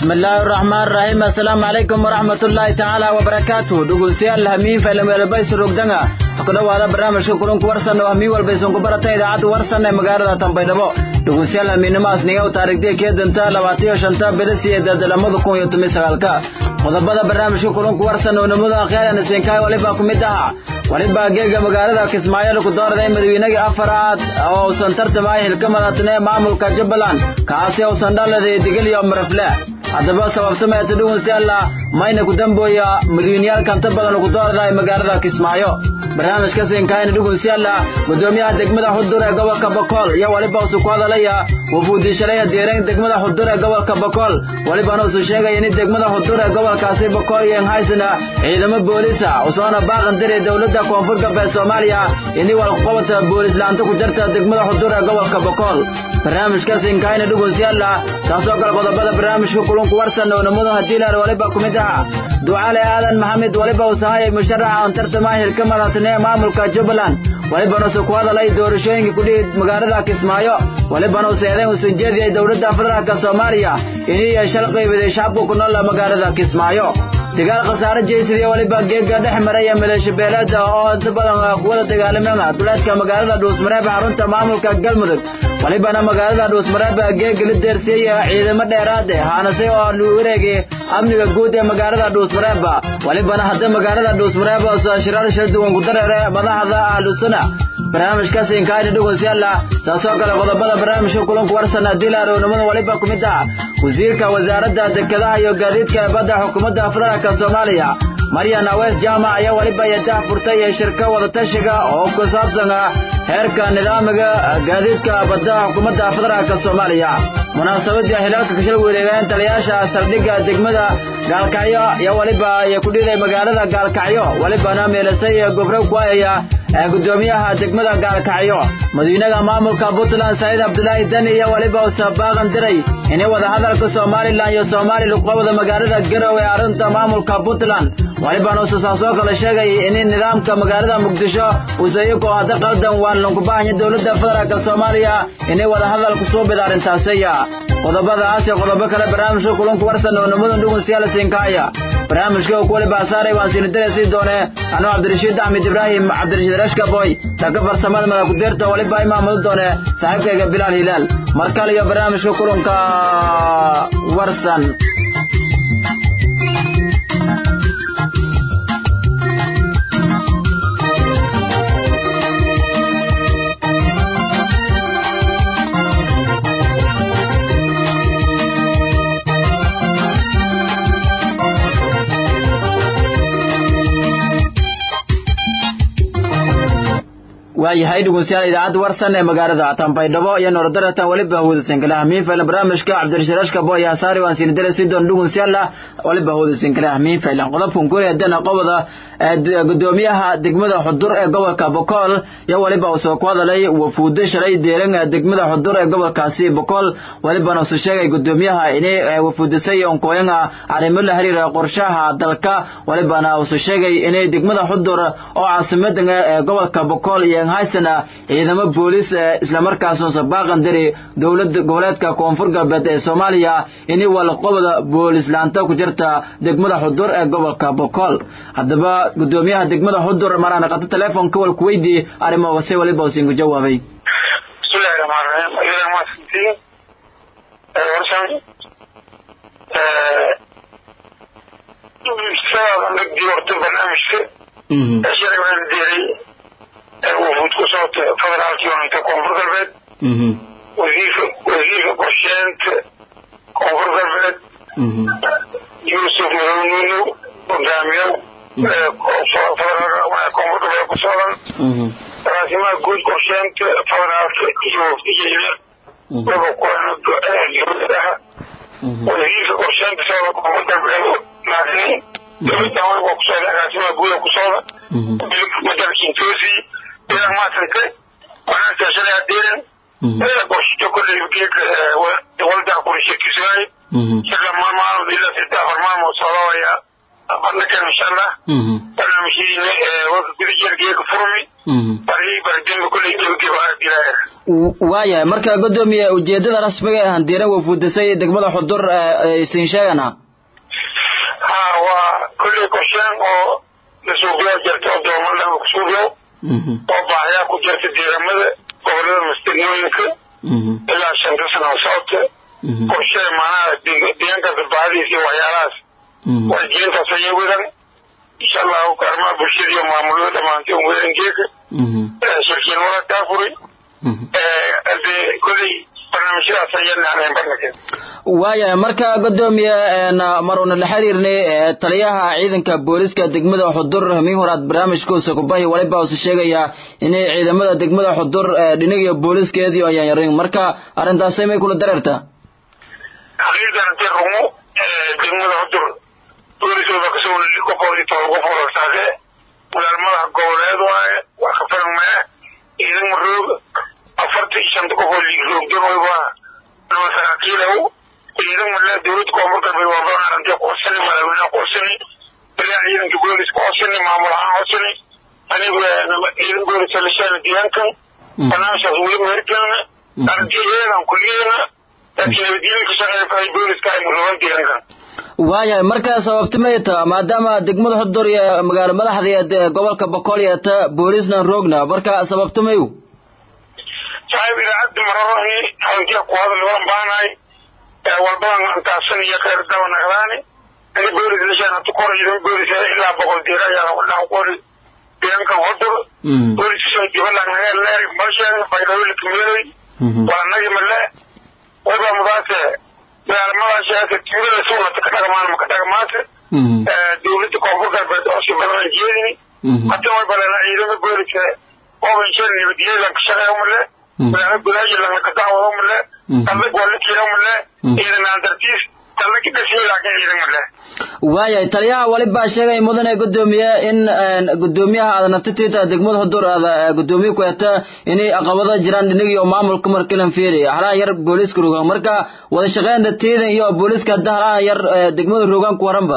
bismillaahi raxmaan raxiim assalaamu calaykum waraxmatullaahi tacaala wabarakaatu dhegeystayaal hamiin faylameelbaysu rogdanga ku dhowaada barnaamijka kulanku warsan oo hamiin walbaysan ku barata idaacadda warsan ee magaalada tanbaydhabo dhegeystayaal hamiinnimaas niga u taariikhday kee danta labaataiyo shanta bilis iyo dadlamada kun iyo toban sagaalka qodobada barnaamijka kulanku warsan oo nimada akhyaarana siinkaay walibaa ku mid ahaa walibaa geega magaalada kismaayo lagu doorday madaweynagii afaraad oo uusan tartamay hilka madaxtine maamulka jubbaland kaasi uusan dhaladay digil iyo marafle haddaba sababtameeta dhugunsialla mayna ku dambooya milyuunyaal kanta badan ugu doorday magaalada kismaayo barnaamijka siinkaayna dhugunsialla gudoomiyaha degmada xudur ee gobolka bokool iyo waliba usu ku hadalaya wafuudishalaya deerayn degmada xudur ee gobolka bokool walibana usu sheegaya in degmada xudur ee gobolkaasi bokool iyo haysana ciidamo boolisa usoona baaqan diray dowladda koonfur galbeed soomaaliya ini walqobata boolislaanta ku jirta degmada xudur ee gobolka bokool barnaamijka siinkaayna dhugunsialla taasoo kale qodobada barnaamijka kulunku warsan oo namadu hadiilar waliba ku mid aha ducaale aadan maxamed waliba usahayay musharaxa on tartama hilka madaxtine maamulka jubbaland walibana usu ku hadalay doorashooyinka kudhihi magaalada kismaayo walibana usu eedayn usan jeediyay dowladda federaalka soomaaliya inay shal qaybaday shacabka ku nool magaalada kismaayo dagaal khasaare jeysidiyo waliba geega dhex maraya maleesho beeleeda oo inta badan kuwada dagaalameen duleedka magaalada dhuusmareeb xarunta maamulka galmudug walibana magaalada dhuusmareeb geega la deersiyey ciidamo dheeraad haanase oo lu wareegay amniga guud ee magaalada dhuusmareeb walibana hadda magaalada dhuusmareeb shiraar shir duwan ku dareere madaxda ahlusuna barnaamijka siinkaayna dhugunsiyaalla taasoo kale qodobada barnaamijka kulanku warsan diilar oo nimada waliba ku mid ah wasiirka wasaaradda dekedaha iyo gaadiidka badda xukuumadda federaalka soomaaliya maryan awees jaamac ayaa waliba yadaha furtay ee shirka wadatashiga oo ku saabsan heerka nidaamiga gaadiidka badda xukuumadda federaalka soomaaliya munaasabadii xilaalka kashal wareegeen taliyaasha saldhigga degmada gaalkacyo iyo waliba ay ku dhiiday magaalada gaalkacyo walibana meelasay gobro kuayaya gudoomiyaha degmada gaalkacyo madiinaha maamulka puntland saciid cabdulaahi dani iyo waliba usabaaqan diray inay wadahadalka somalilan iyo soomaali luqabada magaalada garow ee arrinta maamulka puntland walibana ususaasoo kale sheegay in nidaamka magaalada muqdisho usayiko hadda qaldan waan lankubahanya dowladda federaalk soomaaliya inay wadahadal kusoo bida arrintaasiya qodobadaas iyo qodobo kale barnaamijka kulanku warsan oo nimadan dhugun siyaala siinkaaya barnaamijka oo kuwali baasaaray waan siinidareysii doone anuu cabdirashiid axmed ibraahim cabdirashiid rashkaboy taka farsamada madakudeerta waliba imaamadu doone saaxiibkayga bilaal hilaal mar kale iyo barnaamijka kulanka warsan waayahay dhegeystayaal idaacadda warsan ee magaalada tanbaydhabo iyo noordaratan waliba hawdasinkale hamiin faylan barnaamijka cabdirashirashka boy asaari waan siinidare si doon dhegeystayaal waliba hawdasinkale hamiin faylan qodobkan kuri hadana qobada gudoomiyaha degmada xudur ee gobolka bokool iyo waliba uu soo ku hadalay wafuudo shalay deeran degmada xudur ee gobolkaasi bokool walibana uu sheegay gudoomiyaha inay wafuudisay onkooyanga arrimo la xiriira qorshaha dalka walibana uu sheegay inay degmada xudur oo caasimada ee gobolka bokool iyo haysana ciidamo boolis islamarkaasoo sabaaqan diri dowlad goboleedka koonfur galbeed ee soomaaliya inay walqobada boolislaanta ku jirta degmada xudur ee gobolka bokool haddaba gudoomiyaha degmada xudur maraan qato teleefonka wal kuweydii arrimoogase waliba usin ku jawaabay bismillahi raxmaan raxiim ayada mahadsantiin warsan sabaaban dhegdii waqti barnaamijka shalay waan diray wufuud ku socota federaalkii onanta koonfur galbeed wasiirka wasiirka qorsheenta koonfur galbeed yuusuf madownuunu hogaamiyo koonfur galbeed ku socdan agaasimaha guud qorsheenta federaalka iyo wafdigeena waba kuwana dowladaha wasiirka qorsheenta socda koonfur galbeed maadini dowladdan waba ku socda agaasimaha guuda ku socda madalkiintoosi idan maasante wanaagta shalay adeeran qorsho kolley geedka walda qurshakiswaay shirka maalmaalmood ilaa saddex afar maalmood socdawaya bandhagan insha allah barnaamijyadiina warka guda jeergeeka furmi bari baridembe kulley gebageba dilaaher waayahay marka godoomiye ujeedada rasmiga ee handiiran wafuudisay degmada xudur isin sheegana ha waa kulley qorshaan oo lasuuqyaa jirta oo doomanlaba kusuuqyo oo baahayaa ku jirta deegaamada gobolada masdegmooyinka ilaa shanta sano socodka qorshee maanaha deegaankaas baahadiisa iyo waxyaalahaas wajiintaas ayay wadan insha allahu arrimaha bulshada iyo maamulada dhamaantay un weeran geeka shirkiin wada kaa furay de kolley barnaamijyadaas ayaan ahayn barnakeed waayahay marka godoomiye maruna la xiriirnay taliyaha ciidanka booliska degmada xudur hamiin horaad barnaamijkuusa kubahi waliba usa sheegayaa inay ciidamada degmada xudur dhinigiyo booliiskeedii ayaan yarin marka arrintaasay may kula dareertaa xaqiiqdan intay rumo degmada xudur booliskooda kasoo qofoodii todoba qof olortaase magaalmadaha goboleed waaye waa kafarmee ciidan maroog afartan iyo shanta qof oo liiroogdanoyba nama saraakiilow ciidan male dowladda koonfur galbeed waa badan arintay qoosani madaxweynaha qoosani balaa ciidanka booliska qoosani maamul ahaan qoosani anigu ciidan booliska lishaana deegaankan barnaamijkaas weli meherkelna arrintii iyadan kulliyeena laakiin nabadgelyo ka shaqeeya fahay booliska ay murugan deegaankan waayahay marka sababta may taa maadaama degmada xudur iyo magaalo madaxdeed gobolka boqol iyo ta boolisna roogna marka sababta mayu saaxiib idaacadda mararani halantiya ku hadal walan baanahay walbadan antaasan iyo khayr dawa naqdaani ani boolis lishaan hatu kora idan boolis ilaa boqol diira ayaa wadhaan qori deegaankan xudur booliska dibalan naga leer malshaan baydhawil kamiday waa nagi male waba mudaase magaalmadaashaaka tuulada suunata ka dhagamaan maka dhagamaata dowladda koonfur galbeed oo si badan jeedini hata way balena ciidama booliska obansheen nabadgelyadan ka shaqeeyo male magaalo gudaaji lana ka dacwado male dallag waa la kiro male ciidan aan dartiis dallag dhasiyo laakiin ciidan male waayahay taliyaha walibaa sheegay mudane gudoomiye in gudoomiyaha aada naftitiita degmada xudur aada gudoomiye ku heta inay caqabado jiraan dhinigi iyo maamulka markilan fiiri halaha yar booliska rogaan marka wada shaqeynta tiidan iyo booliska hadda halaha yar degmada rogaan ku waranba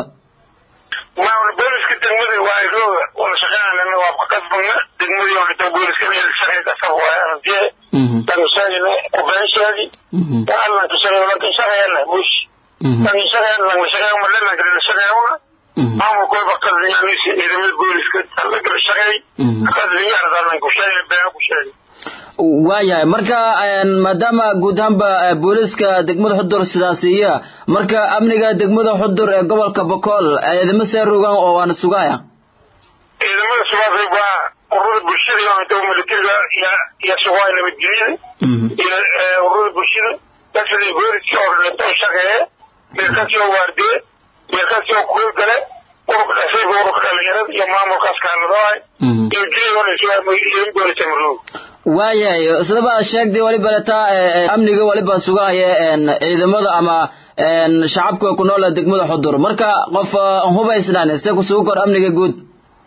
maamul booliska degmada waa rooga wada shaqeynana waa ka kasbana degmadii oo dhita booliska meel shaqey kasab waay aragtiye laakin sheegina kubeen sheegi waa allan ka shaqeeyo laakin shaqeeyana bush laakin shaqeeyana langa shaqeeyo male laakin la shaqeeyona maamulka wayba qasdiyaanisi ciidamada booliska lagala shaqeey qasdiya ardaalan ku sheegay beena ku sheegay waayahay marka maadaama guud ahaanba booliska degmada xudur sidaas iya marka amniga degmada xudur ee gobolka bokool ciidamo see rogaan oo waana sugaaya ciidamada sugaasay waa ururada bulshada iyo militariga iyo sugaaya nabadgelyada iyo ururada bulshada dadkada booliska oo dhinto shaqeeye meelkaasi oo waardiye meelkaasi oo kuul gale ururka dhasayba ururka dhalinyarada iyo maamulkaas kaaladaay nabadgelyada oo dhan ciidan booliska maroog waayahay sidaba sheegday waliba letaa amniga waliba sugahaya ciidamada ama shacabka ku nool degmada xudur marka qof hubaysnaan se kusugu kor amniga guud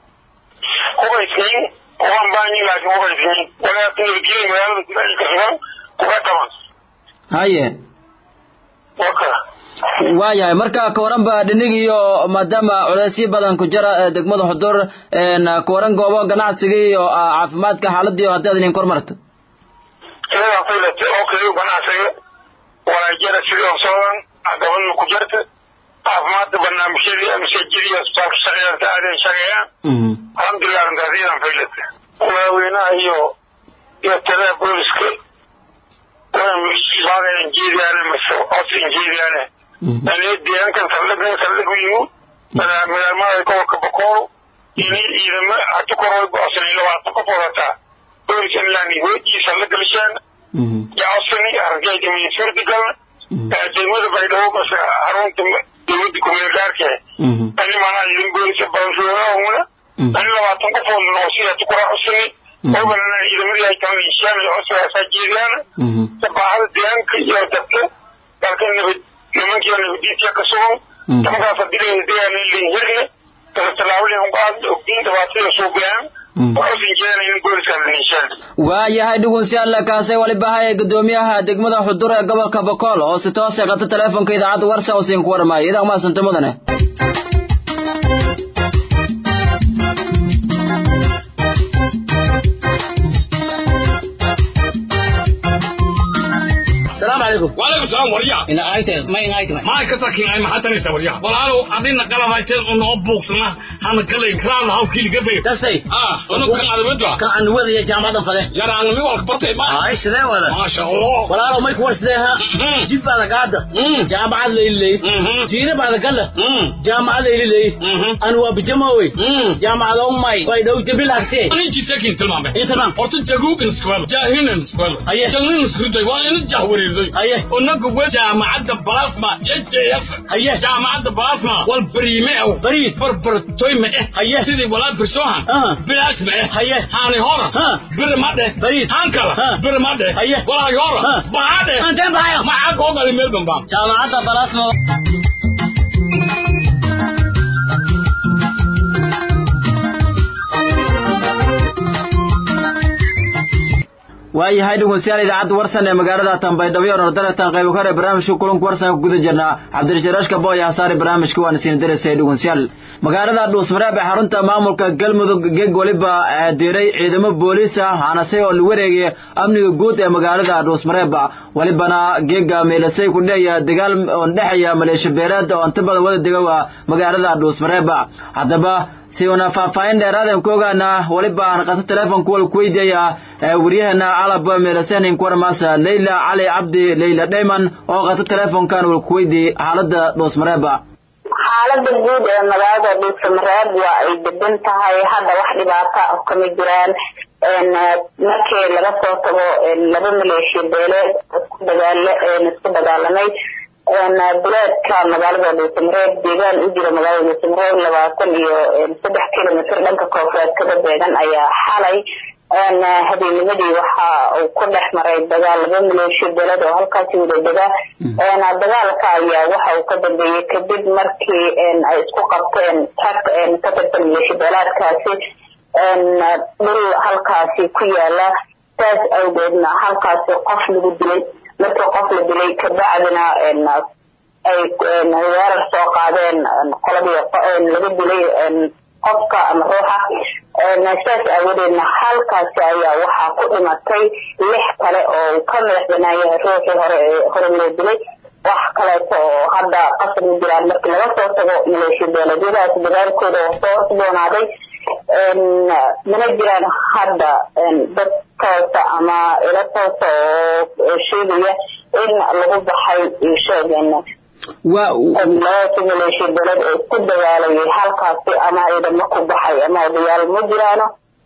hubaysnayn waan baanyi laakiin hubaysnayn walaaki nabadgelya magaalada gudaha ka sugan kuga dhaman haye waka waayahay marka ka waranba dhinig iyo maadaama culeysyo badan ku jira degmada xudur ka waran goobo ganacsiga iyo caafimaadka xaaladii haddaad idin kormarta iyadaa faylata oo kale ganacsiga walaajara sidii oo socdan gabadna ku jirta caafimaadka barnaamijyadii masajidii asbitaalka shaqeeyanta aaday shaqeeyaan alxamdulilah arrintaas iyadan faylata madaxweynaha iyo iyo taliyaha booliska baaga injeediyaane mase os injeediyaane ani deegaankan saldhigna saldhig yimu magaalmada gobolka bokool ini ciidamo hata koroy boosani labaatan qof wadataa booliska inlaan hoojii saldhiga lishaan yaosani argayda suurtagalna degmada baydhabo mase harunta dowladda kumeel gaarke ani manaa ciidan booliska badanroogahuna ani labaatan qof oo noosi hata koraa cusani oganana ciidamadii ay kala lishaan cusaasaa jeediyaana sabaahada deegaanka iyo dadka dalka nabad nimankiiba nabadiisa ka sugan nimankaas hadii deegaan linhirne kala tallaabadii unqaad ogdiin dhibaatada suuqyaan waxuusan jeenayn booliska nishaan waayahay dhugunsiyaalla kaasay waliba haya gudoomiyaha degmada xudur ee gobolka bokool oo si toos qata teleefonka idaacadda warsan usiin ku warmaayo idaa maasanta mudane kan warya ina ayte ma ina ayte ma ka takin ay maxaa tanaysa warya walaalo adina qalab hayteen oo noo buuqsana hana kale kraan haw kili gabe tasay ah ono kan adawada kan aan wada jaamacadan fade yara aan mi walka bartay ma ay sidee wada ma sha Allah walaalo may kuwa sidee ha jib baa gaada jaamacad leeylay tiina baa gala jaamacad leeylay an waa bijamaway jaamacad oo may way dhow jabil agtee ani jitakin tilmaame intaban horta jaguugan skwel jaahinan skwel Aye. jangin skruday waa in jahwareerday Aye. onaga we jaamacadda balasma jjf Aye. jaamacadda balasma wal bariime ew Bariid. barbartoy ma eh Aye. sidii walaa birsohan Ah. bilaas ma eh Aye. haani hora Ah. bir ma dheh Bariid. haan kala Ah. bir ma dheh Aye. walaagi hora Ah. maxaa dheh Antee bahayo? maxaa koogali meel bambaa jaamacadda balasmo waayahay dhegeystayaal idaacadda warsan ee magaalada tanbaydhabo oo nordaletan qaybo kare barnaamijka kulanka warsan ku guda jirnaa cabdirasharaashka booy hasaare barnaamijka waana siin dareysay dhegeystayaal magaalada dhuusmareeb ee xarunta maamulka galmudug geeg waliba diiray ciidamo booliis ah hanase oo la wareegaya amniga guud ee magaalada dhuusmareeb walibana geega meelasay ku dheeya dagaal oo dhexeeya maleeshiya beeleed oo inta badan wada dega waa magaalada dhuusmareeb haddaba si una faahfaahin dheeraadan ku ogaana waliba aan qato teleefonka wal ku weydiaya waryaheena calab meelasenin kuwarmaasa leyla cali cabdi leyla dheyman oo qato teleefonkan wal ku weydiiyey xaalada dhuusmareeba xaalada guud ee magaalada dhuusamareeb waa ay degan tahay hadda wax dhibaata ah kama jiraan markii laga soo tago laba maleeshiya beeleed isku dagaala isku dagaalamay duleedka magaalada dhuusamareeb deegaan u jira magaalada dhuusamareeb labaatan iyo saddex kilomitr dhanka koonfureed kada beegan ayaa xalay habeennimadii waxa uu ku dhex maray dagaal laba maleeshiya beeled oo halkaasi wada dega dagaalka ayaa waxa uu ka dambeeyey kadib markii ay isku qabteen rag ka tirsan maleeshiya beeleedkaasi dhul halkaasi ku yaala saas awgeedna halkaasi qof lagu dilay markii qof la dilay kabacdina ay weerar soo qaadeen qoladii laga dilay qofka ama ruuxa saas aawadeedna halkaasi ayaa waxaa ku dhimatay lix kale oo uu ka madax banaan yahay ruuxii hore ee hore loo dilay wax kaleeto oo hadda qasab ma jiraan markii laga soo tago maleeshiya beeleedyadaas dagaalkooda oo soo cusboonaaday mana jiraan hadda dad toosa ama ilo toosa oo sheegaya in lagu baxay sheegen labadaasi maleeshiya beeled oo isku dagaalayay halkaasi ama ciidamo ku baxay ama odayaal ma jiraano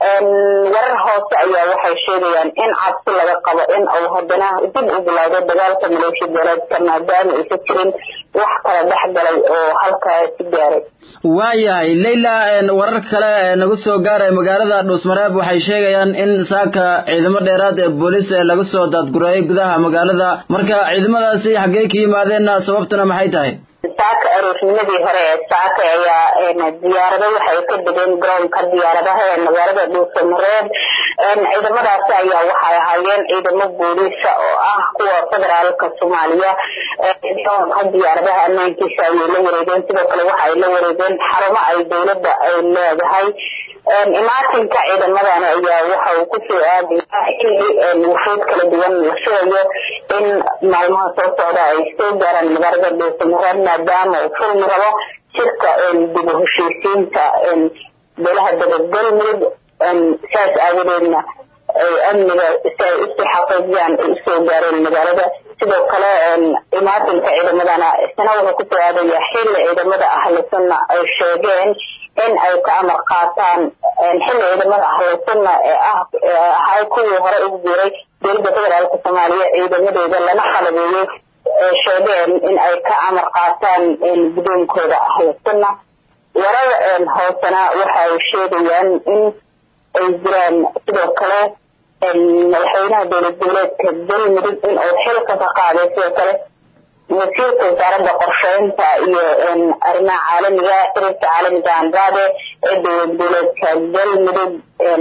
warar hoose ayaa waxay sheegayaan in cabsi laga qabo in uu haddana dib u bilowdo dagaalka maleeshiya beeleedka maadaama aysa jirin wax kala dhex galay oo halkaasi gaaray waayahay leyla warar kale nagu soo gaaray magaalada dhuusmareeb waxay sheegayaan in saaka ciidamo dheeraad ee booliis ee laga soo daadgureeyay gudaha magaalada marka ciidamadaasi xaggee ka yimaadeenna sababtuna maxay tahay saaka aroosnimadii hore ee saaka ayaa diyaarado waxay ka degeen garoonka diyaaradaha ee magaalada dhuusamareeb ciidamadaasi ayaa waxay ahaayeen ciidamo booliisa oo ah kuwa federaalka soomaaliya garoonka diyaaradaha ammaankiisa ayay la wareegeen sidoo kale waxa ay la wareegeen xarumo ay dowladda ay leedahay imaatinka ciidamadani ayaa waxa uu kusoo aadaya xilli wufuud kala duwan la filayo in maalmaha soo socda ay soo gaaraan magaalada dhuusamareeb maadaama uu furmi rabo shirka dib u heshiisiinta beelaha dabagalmudug saas aawadeedna amniga si ay usii xaqiijiyaan ay usoo gaareen magaalada sidoo kale imaatinka ciidamadana isna wuxuu kusoo aadaya xilli ciidamada ahlu sunna ay sheegeen in ay ka amar qaataan xilli ciidamada ahlu sunna ee ah ahay kuwii hore ugu jiray dowladda federaalka soomaaliya ciidamadooda lana qalabeeyey sheegeen in ay ka amar qaataan gudoonkooda ahlu sunna warar hoosena waxa ay sheegayaan in ay jiraan sidoo kale madaxweynaha dowlad goboleedka galmudug in uu xilka ka qaaday sidoo kale wasiirka wasaaradda qorsheynta iyo arrimaha caalamiga xiriirka caalamiga andrade ee dowlad goboleedka galmudug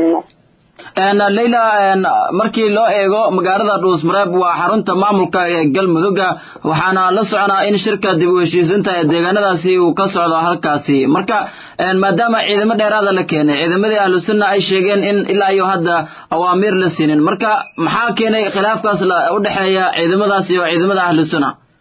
leyla markii loo eego magaalada dhuusmareeb waa xarunta maamulka ee galmudugga waxaana la soconaa in shirka dib u heshiisinta ee deegaanadaasi uu ka socdo halkaasi marka maadaama ciidamo dheeraada la keenay ciidamadii ahlu sunna ay sheegeen in ilaa iyo hadda awaamiir la siinin marka maxaa keenay khilaafkaas u dhexeeya ciidamadaasi oo ciidamada ahlu sunna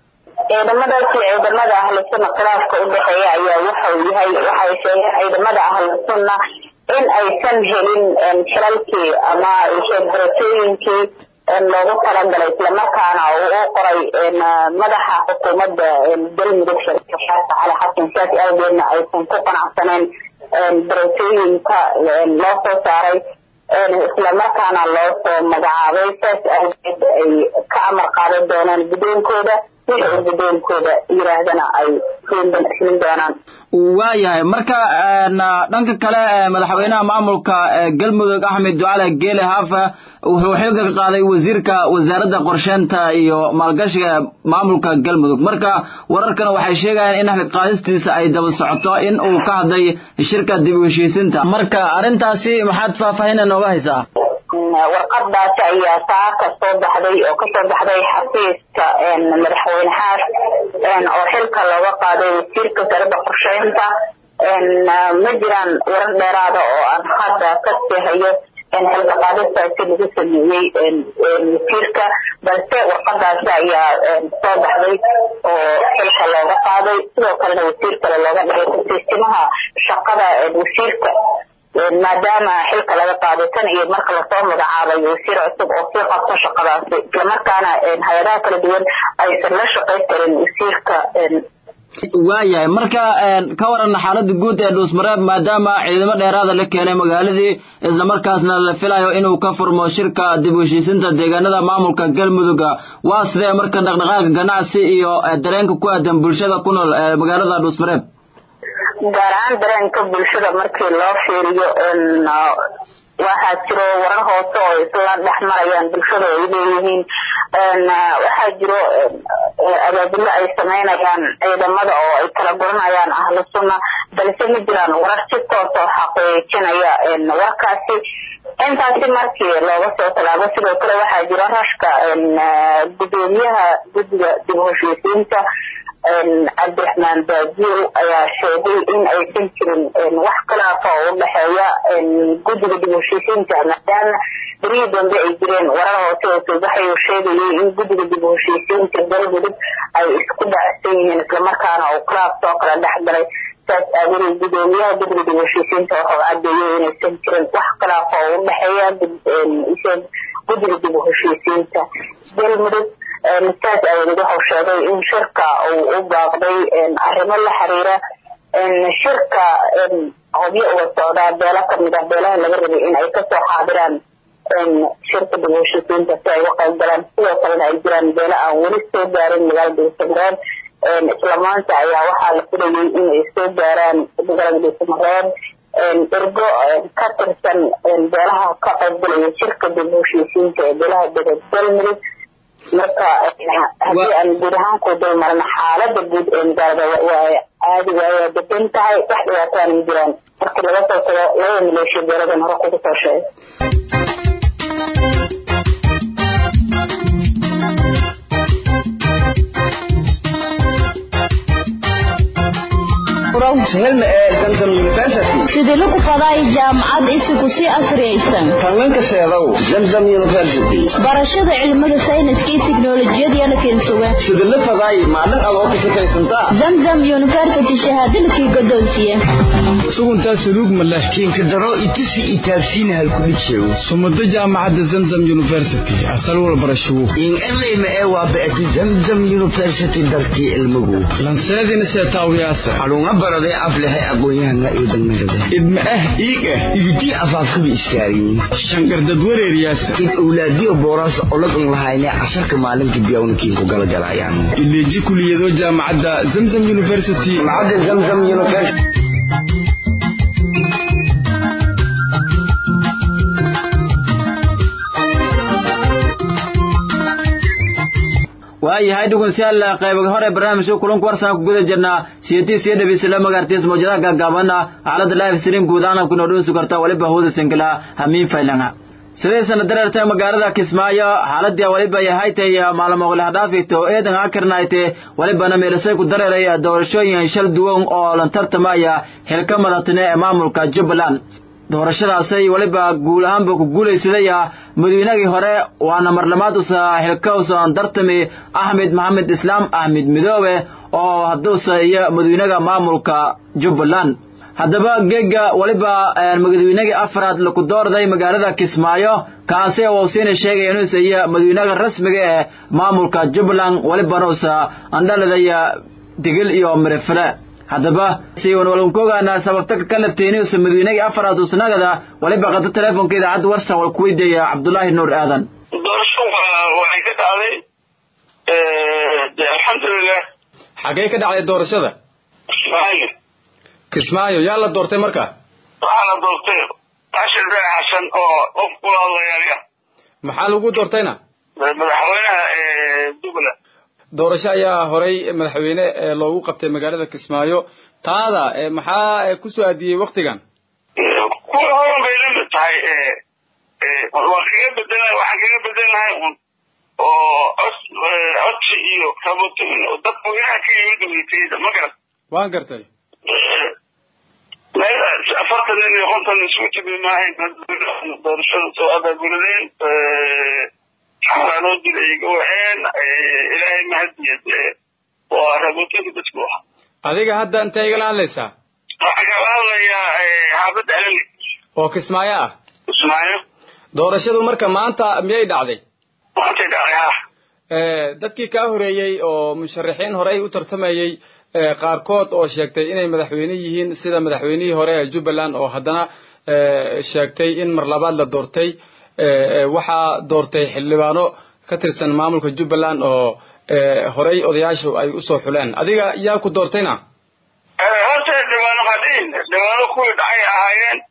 ciidamadaasi ciidamada ahlu sunna khilaafka u dhexeeya ayaa wuxuu yahay waxay sheegeen ciidamada ahlu sunna in aysan helin xilalkii ama barasooyinkii loogu talagalay islamarkaana uu u qoray madaxa xukuumadda galmudug sheekh cali xasan saas awgeedna aysan ku qanacsaneen barasooyinka loo soo saaray islamarkaana loo soo magacaabay saas awgeed ay ka amar qaadan doonaan guddoonkooda wixii uu guddoonkooda yiraahdana ay fulin doonaan waayahay marka dhanka kale madaxweynaha maamulka galmudug axmed ducale geele haafa wuxuu xilka ka qaaday wasiirka wasaaradda qorsheynta iyo maalgashiga maamulka galmudug marka wararkana waxay sheegayaan in xilka qaadistiisa ay daba socoto in uu ka hadlay shirka dib u heshiisinta marka arrintaasi maxaad faahfaahin nooga haysaa warqadaasi ayaa saaka soo baxday oo kasoo baxday xafiiska madaxweyne xaas oo xilka looga qaaday wasiirka wasaaradda qorsheynta ma jiraan warar dheeraada oo aan hadda ka seehayo xilka qaadistaasi lagu sameeyey wasiirka balse warqadaasi ayaa soo baxday oo xilka looga qaaday sidoo kalena wasiir kale looga dhigay kusiisimaha shaqada wasiirka maadaama xilka laga qaaday tan iyo marka lasoo magacaabay wasiir cusub oo sii qabto shaqadaasi islamarkaana hay-adaha kala duwan aysan la shaqayn karin wasiirka waayahay marka ka waran xaalada guud ee dhuusmareeb maadaama ciidamo dheeraada la keenay magaaladii islamarkaasna la filayo inuu ka furmo shirka dib u heshiisinta deegaanada maamulka galmudugga waa sidee marka dhaqdhaqaaqa ganacsi iyo dareenka ku aadan bulshada ku nool magaalada dhuusmareeb gaar ahaan dareenka bulshada markii loo fiiriyo waxaa jiro warar hoose oo isla dhex marayaan bulshada ay leeyihiin waxaa jiro abaabilo ay sameynayaan ciidamada oo ay kala guranayaan ahlu sunna balse ma jiraan warar si toosa oo xaqiijinaya warkaasi intaasi markii looga soo tallaabo sidoo kale waxaa jiro rashka gudoomiyaha guddiga dib u heshiisiinta cabdiraxmaan baajiil ayaa sheegay in aysan jirin wax khilaafa oo u dhexeeya guddiga dib u heshiisiinta maadaama berihii dambe ay jireen warar hoose oo soobaxay oo sheegayay in guddiga dib u heshiisiinta galmudug ay isku dhacsan yihiin islamarkaana uu khilaaf soo kala dhex galay saas aawadeed gudoomiyaha guddiga dib u heshiisiinta wuxuu cadeeyey inaysan jirin wax khilaafa oo u dhexeeya guddiga dib u heshiisiinta galmudug saas aawadeed wuxuu sheegay in shirka uu u baaqday arrimo la xiriira shirka hobyo uga socdaa beelo kamid ah beelaha laga rabay in ay kasoo xaadiraan shirka dib u heshiisiinta si ay uga qayb galaan sidoo kalena ay jiraan beelo aan weli soo gaarin magaalada dhuusamareeb isla maanta ayaa waxaa la filayay inay soo gaaraan magaalada dhuusamareeb ergo ka tirsan beelaha ka qaybgalaya shirka dib u heshiisiinta ee beelaha deged galmudug marka haddii aan guud ahaan ku dul marna xaalada guud ee magaalada waa caadi waaya degan tahay wax dhibaataan ma jiraan markii laga soo tago labada maleeshiya beeladan hore kugu soo sheegay sidii lagu faday jaamacad isigu si asriyaysan kallanka sheedow zamzam university barashada cilmada sayniska iyo tiknolojiyada la keensuga sidii la faday maalin aad oo ka shaqaysantaa zamzam university shahaadalkii godoonsiye suguntaa saluug ma leh kiinka daro itusi itaabsiina halkulijeew sumado jaamacadda zamzam university asal walbarashawo in elayma ee waa ba'ati zamzam university darkii ilmugu lanseedina seetaawiyaasa xalunga baraday aflehay aqoon-yahana iyo dhalmarada idma ah iig ah ibidii afaafkaba iskaariyin shankardad wareeriyaasa id owlaadiyo booraas olagan lahayne casharka maalinka biyawnakiinku galagalayaan ileeji kuliyado jaamacadda zamzam university jaamacadda zamzam university waayahay dhegeystayaal qaybaga hore barnaamijka kulanka warsan ku guda jirnaa siyatii siya dhabeysla magaartiis mawjadaha gaagaaban xaalada live stream guud ahaan ku noodhoosi karta waliba hawda singila hamiin faylanga sidee sana dareertay magaalada kismaayo xaaladii waliba yahay tay maalmo qolaha dhaafito eedan akirnaayte walibana meelasay ku dareeray doorashooyin shal duwan oo lan tartamaya xilka madatine ee maamulka jubbaland doorashadaasay weliba guul ahaanba ku guulaysadaya madaweynagii hore waana marlamaad usa xilka usan dartami axmed maxamed islaam axmed midoobe oo hadduusa iyo madaweynaga maamulka jubbaland haddaba geega weliba madaweynagii afraad laku doorday magaalada kismaayo kaasi oo siina sheegaya inuusa iyo madaweynaga rasmiga ee maamulka jubbaland welibana usa andhaladaya digil iyo mirifle haddaba si walwankogaana sababta ka lafteeniyusa madaweynagii afaraad usnagada weliba qada teleefonka idaacadda warsan wal kuweydiaya cabdullaahi nuur aadan doorasho waxay ka dhacday de alxamdulilah xaggee ka dhacday doorashada kismaayo kismaayo yaa la doortay marka waxaa la doortay cashir beer xasan oo qof kula hadlayaaya maxaa lagu doortayna madaxweynaha jubbaland doorasho ayaa horay madaxweyne loogu qabtay magaalada kismaayo taada maxaa kusoo aadiyey waktigan kuwa horan bay la mid tahay waan kaga bedela waxaan kaga bedelnahay un oo cod codsi iyo rabotin dadka weynaha ka yimid weytayda ma garan waan gartay meel afartan nin iyo konton isugu timi maahayn doorashada soo abaabuladeen xaaraanoo dil ay gawaceen ilaahay mahadiyad waa rabotinka dadku ah adiga hadda intee igala hadlaysaa waxaan kala hadlayaa xaafadda alali oo kismaayo ah kismaayo doorashadu marka maanta miyay dhacday maantay dhacday ha dadkii kaa horeeyey oo musharaxiin horey u tartamayey qaarkood oo sheegtay inay madaxweyne yihiin sida madaxweynihii hore ee jubbaland oo haddana sheegtay in mar labaad la doortay waxaa doortay xildhibaano ka tirsan maamulka jubbaland oo horey odayaashu ay usoo xuleen adiga yaa ku doortayna horta dhibaano hadhiin dhibaano kuwii dhacay ahaayeen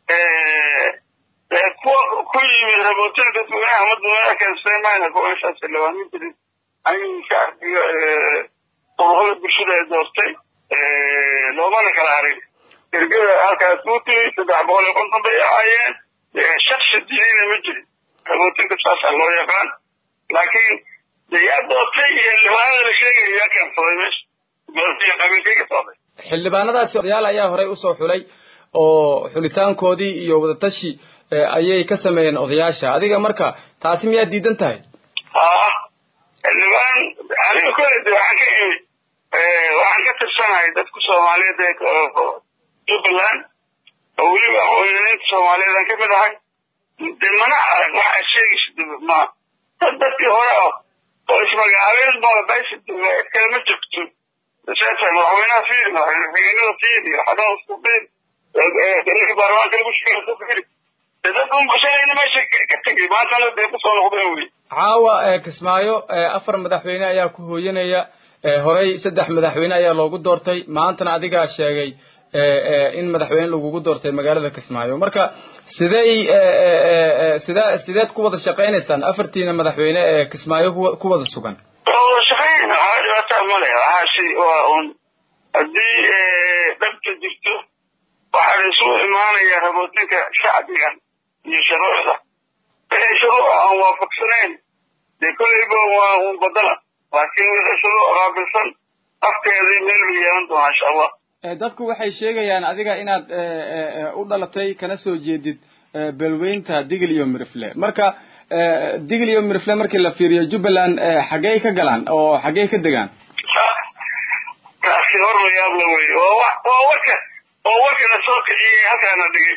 kuwa ku yimid rabootin dadweynaha ama dadweynaha keensaday mayna kuwa insaas xildhibaano jirin aniga shacbiga ururada bulshada ay doortay loomana kala harin ergada halkaas kuu timi saddex boqol iyo konton bay ahaayeen shaksi diinina ma jirin rabootinka saasaa loo yaqaan laakiin de yaa doortay iyo xildhibaanada la sheegaya yaa keensaday meesha doortay qabiilkay ka socday xildhibaanadaasi odayaal ayaa horey usoo xulay oo xulitaankoodii iyo wadatashi ayay ka sameeyeen odayaasha adiga marka taasi miyaad diidan tahay haa xildhibaan aniga kole de waxaan ka imid waxaan ka tirsanahay dadka soomaaliyeed ee jubbaland oo weliba aqoonyaneynta soomaaliyeed aan kamid ahay de mana arag wax aad sheegaysa ma dad dadkii hore ah oo ismagacaabeen magabaysa kale ma jirto seeta madaxweynaha fiiri madaxweynada fiiri xadan isku fiiri ninkii baarlamaanka lagu sheegay isku fiiri de dad un bashalayna meesha ka tegay maantana dee kusoo noqdeen wey caawa kismaayo afar madaxweyne ayaa ku hooyanaya horey saddex madaxweyne ayaa loogu doortay maantana adigaa sheegay in madaxweyne lagugu doortay magaalada kismaayo marka sidey sida sideed ku wada shaqaynaysaan afartiina madaxweyne ee kismaayo ku wada sugan waa wada shaqayn waxaa dhibaataa male waxaasi waa un haddii dhabta jirto waxaa la isugu imaanaya rabootinka shacbigan iyo shuruucda wixii shuruuc aan waafaqsanayn dee kolleyba waa un badala laakiin wixii shuruuc qaabilsan afkeedii meel bay yeelan doonaa insha allah dadku waxay sheegayaan adiga inaad u dhalatay kana soo jeedid beelweynta digil iyo mirifle marka digil iyo mirifle markii la fiiriyo jubbaland xaggey ka galaan oo xaggey ka degaan taasi hor la yaabla wey waa wa waa warka waa warka la soo kiciyey halkaana dhigay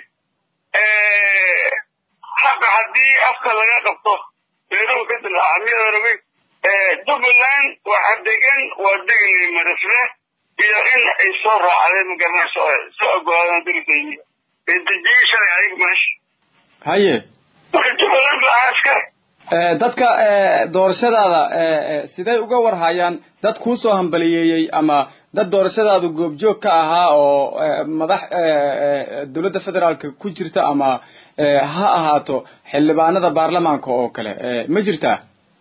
haqa haddii afka laga qabto beeruhu ka dilaaca miyadan ogey jubbaland waxa degan waa digil iyo mirifle iyo in ay soo raacdeen magaranayso soo ogolaadaan dalkayni ee dejiyey shalay ayagu meesha haye marka jubbaland ba ahaa askari dadka doorashadaada siday uga warhayaan dad kuusoo hambaliyeeyey ama dad doorashadaadu goobjoog ka ahaa oo madax dowladda federaalka ku jirta ama ha ahaato xildhibaanada baarlamaanka oo kale ma jirtaa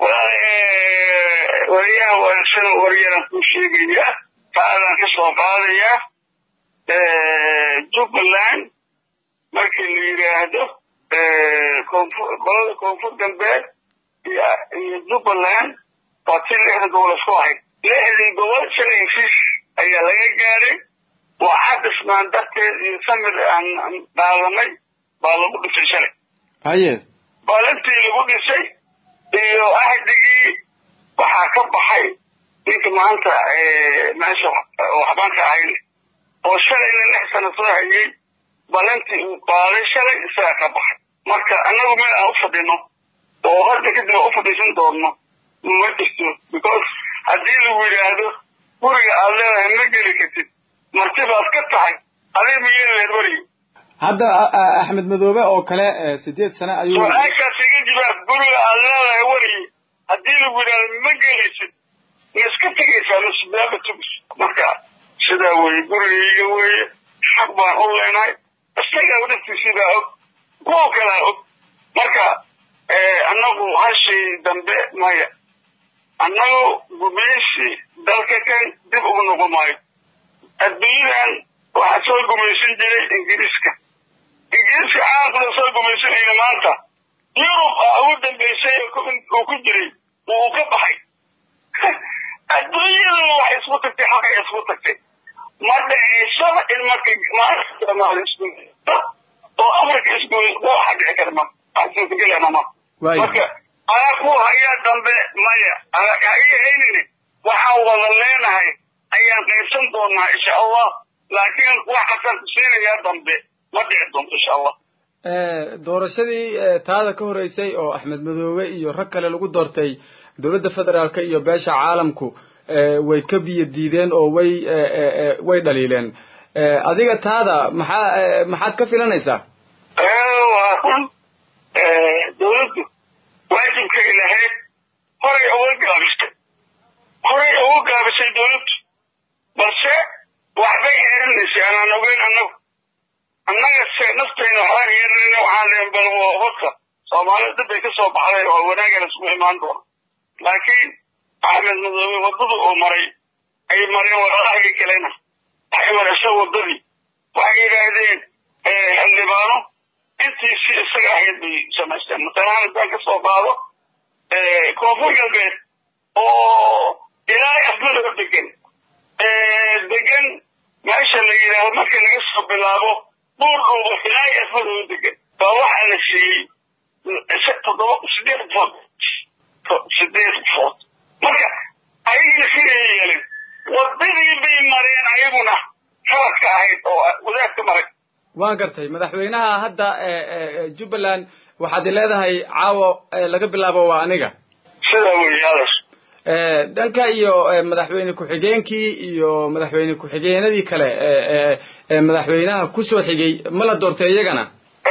wariyaha wanaagsan waryaran kuu sheegaya taadaan ka soo qaadayaa jubbaland markii la yidhaahdo koonfur qolada koonfur galbeed iyo jubbaland waa ti lixda gobol isku ahayd lixdii gobol shalay heshiis ayaa laga gaaray waxaa dhismaan darteed iyo samir aan qaadanay baa lagu dhisay shalay haye maalintii lagu dhisay iyo ahdigii waxaa ka baxay ninka maanta meesha waxbaanka ahayn oo shalayna lix sano soo hayay balintii uu qaaday shalay isagaa ka baxay marka annagu meel aan u fadhino oo hadda kadib aan u fadhiisan doonno ma jirto because haddii lagu yidhaahdo guriga aad leedahay ma geli kartid martibaad ka tahay adiga ma yeeli lahayd weriga hadda axmed madoobe oo kale sideed sano ayuu su-aashaas iga jawaab guriga aad leedahay werigi haddii lagu yidhaahdo ma gelaysid ma iska tegaysaa masbaaba tugis marka sidaa weeye gurigayga weeye xaq baan u leenahay isagaa dhiftiisiibaa og kuwa kalaa og marka annagu hashii dambe maya annagu gumaysi dalka kan dib ugu noqon maayo adduunyadan waxaa soo gumaysan jiray ingiriiska ingiriiska caalamkuna soo gumaysanayna maanta yurub a ugu dambaysay uu ku jiray uu ka baxay adduunyaduna waxay isku tagtay xaqay isku tagtay ma dhaceysaba in marka maanta soomaali isku oo africa isku waxa dhici kara ma aansuutagelana ma marka adaa ku hayaa dambe maya ha ii haynine waxaan wada leenahay ayaan qaybsan doonaa insha allah laakiin waxaasaan ku siinayaa dambe ma dhici doonto insha allah doorashadii taada ka horeysay oo axmed madoobe iyo rag kale lagu doortay dowladda federaalka iyo beesha caalamku way ka biyo diideen oo way way dhaliileen adiga taada maxaa maxaad ka filanaysaa waa run dawladdu waajibkay lahayd horay uga gaabisay horay uga gaabisay dawladdu balse waxbay eerinaysay anaan ogeyn annagu annaga se naftayna waxbaan yeeranayna waxaan leen bal horta soomaalida dib bay ka soo baxday oo wanaagana isku imaan doona laakiin axmed madoobe waddada uu maray ay mareen walaalahaga kalena waxay maraysa waddadii waxay yidhaahdeen xildhibaano intii si isaga ahayd bay samaysteen matalahaan haddaan ka soo qaado koonfur galbeed oo ilaa afmadoo degan degan meesha la yidhaahdo marka laga soo bilaabo buur dhuuba ilaa afmadoo degan baa waxaa la siiyey toddoba sideed food sideed food marka ayagii siday yeelin waddadii bay mareen ayaguna khaladka ahayd oo wadaadka maray waan gartay madaxweynaha hadda jubbaland waxaad i leedahay caawo laga bilaabo waa aniga sidaa weeye adas dhanka iyo madaxweyne ku-xigeenkii iyo madaxweyne ku-xigeenadii kale madaxweynaha kusoo xigay ma la doortay iyagana